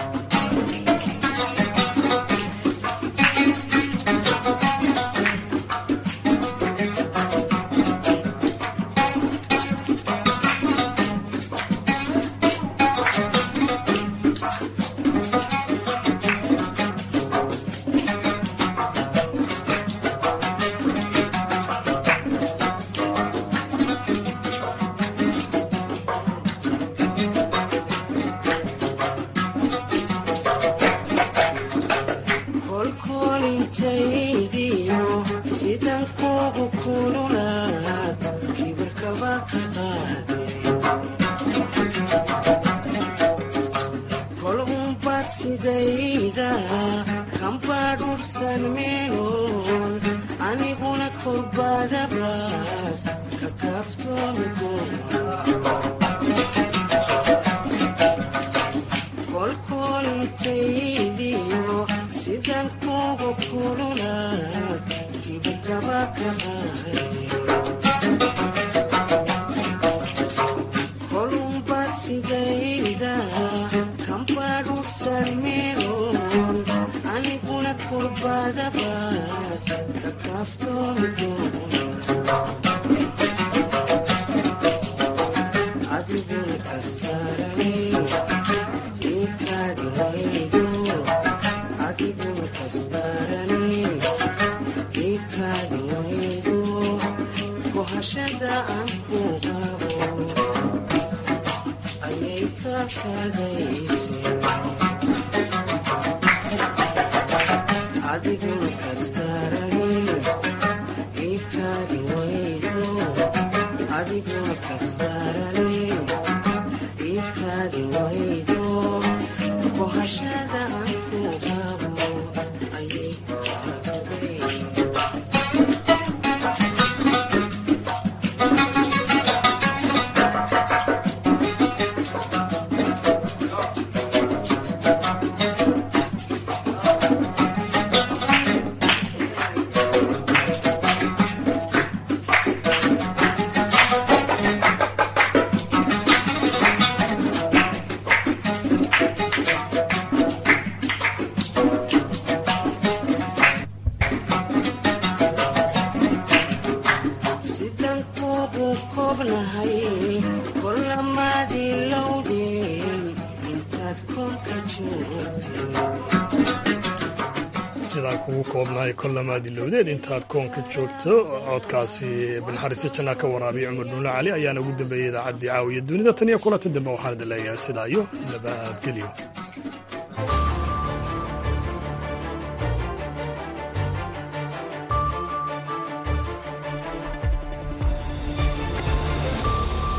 kolkolintaydiyo sidan kugu kululaad kibirkaba ka qaade kol umbad sidayda kambadhursan meeloon aniguna kolbadabaas ka kaaftoomi kolkolintaydiyo sidan kugu kululaad kibirkaba ka qaade kolumbad sidayda kambadhursan meeloon aniguna kolbadabaas ka kaaftoomi adiguna kastarane iikaadi waydo adiguna kastarane iikaadi waydo kohashada aan ku qabo ayay ka kadayse adiguna kastarane iikaadi waydo adiguna kastarane iikaadi waydo kohashada aan ku qabo ayay ka kadayse sidan kugu kobnahay kolamaadii lowdeen intaad koonka joogtay sidaan kugu koobnahay kollamaadi lowdeed intaad koonka joogto codkaasi banxariise jannaa ka waraabiya cumar nuule cali ayaana ugu dambeeyey idaacaddii caawiya dunida tan iyo kulanta dambe waxaan idin leeyahay sidaa iyo nabadgelyo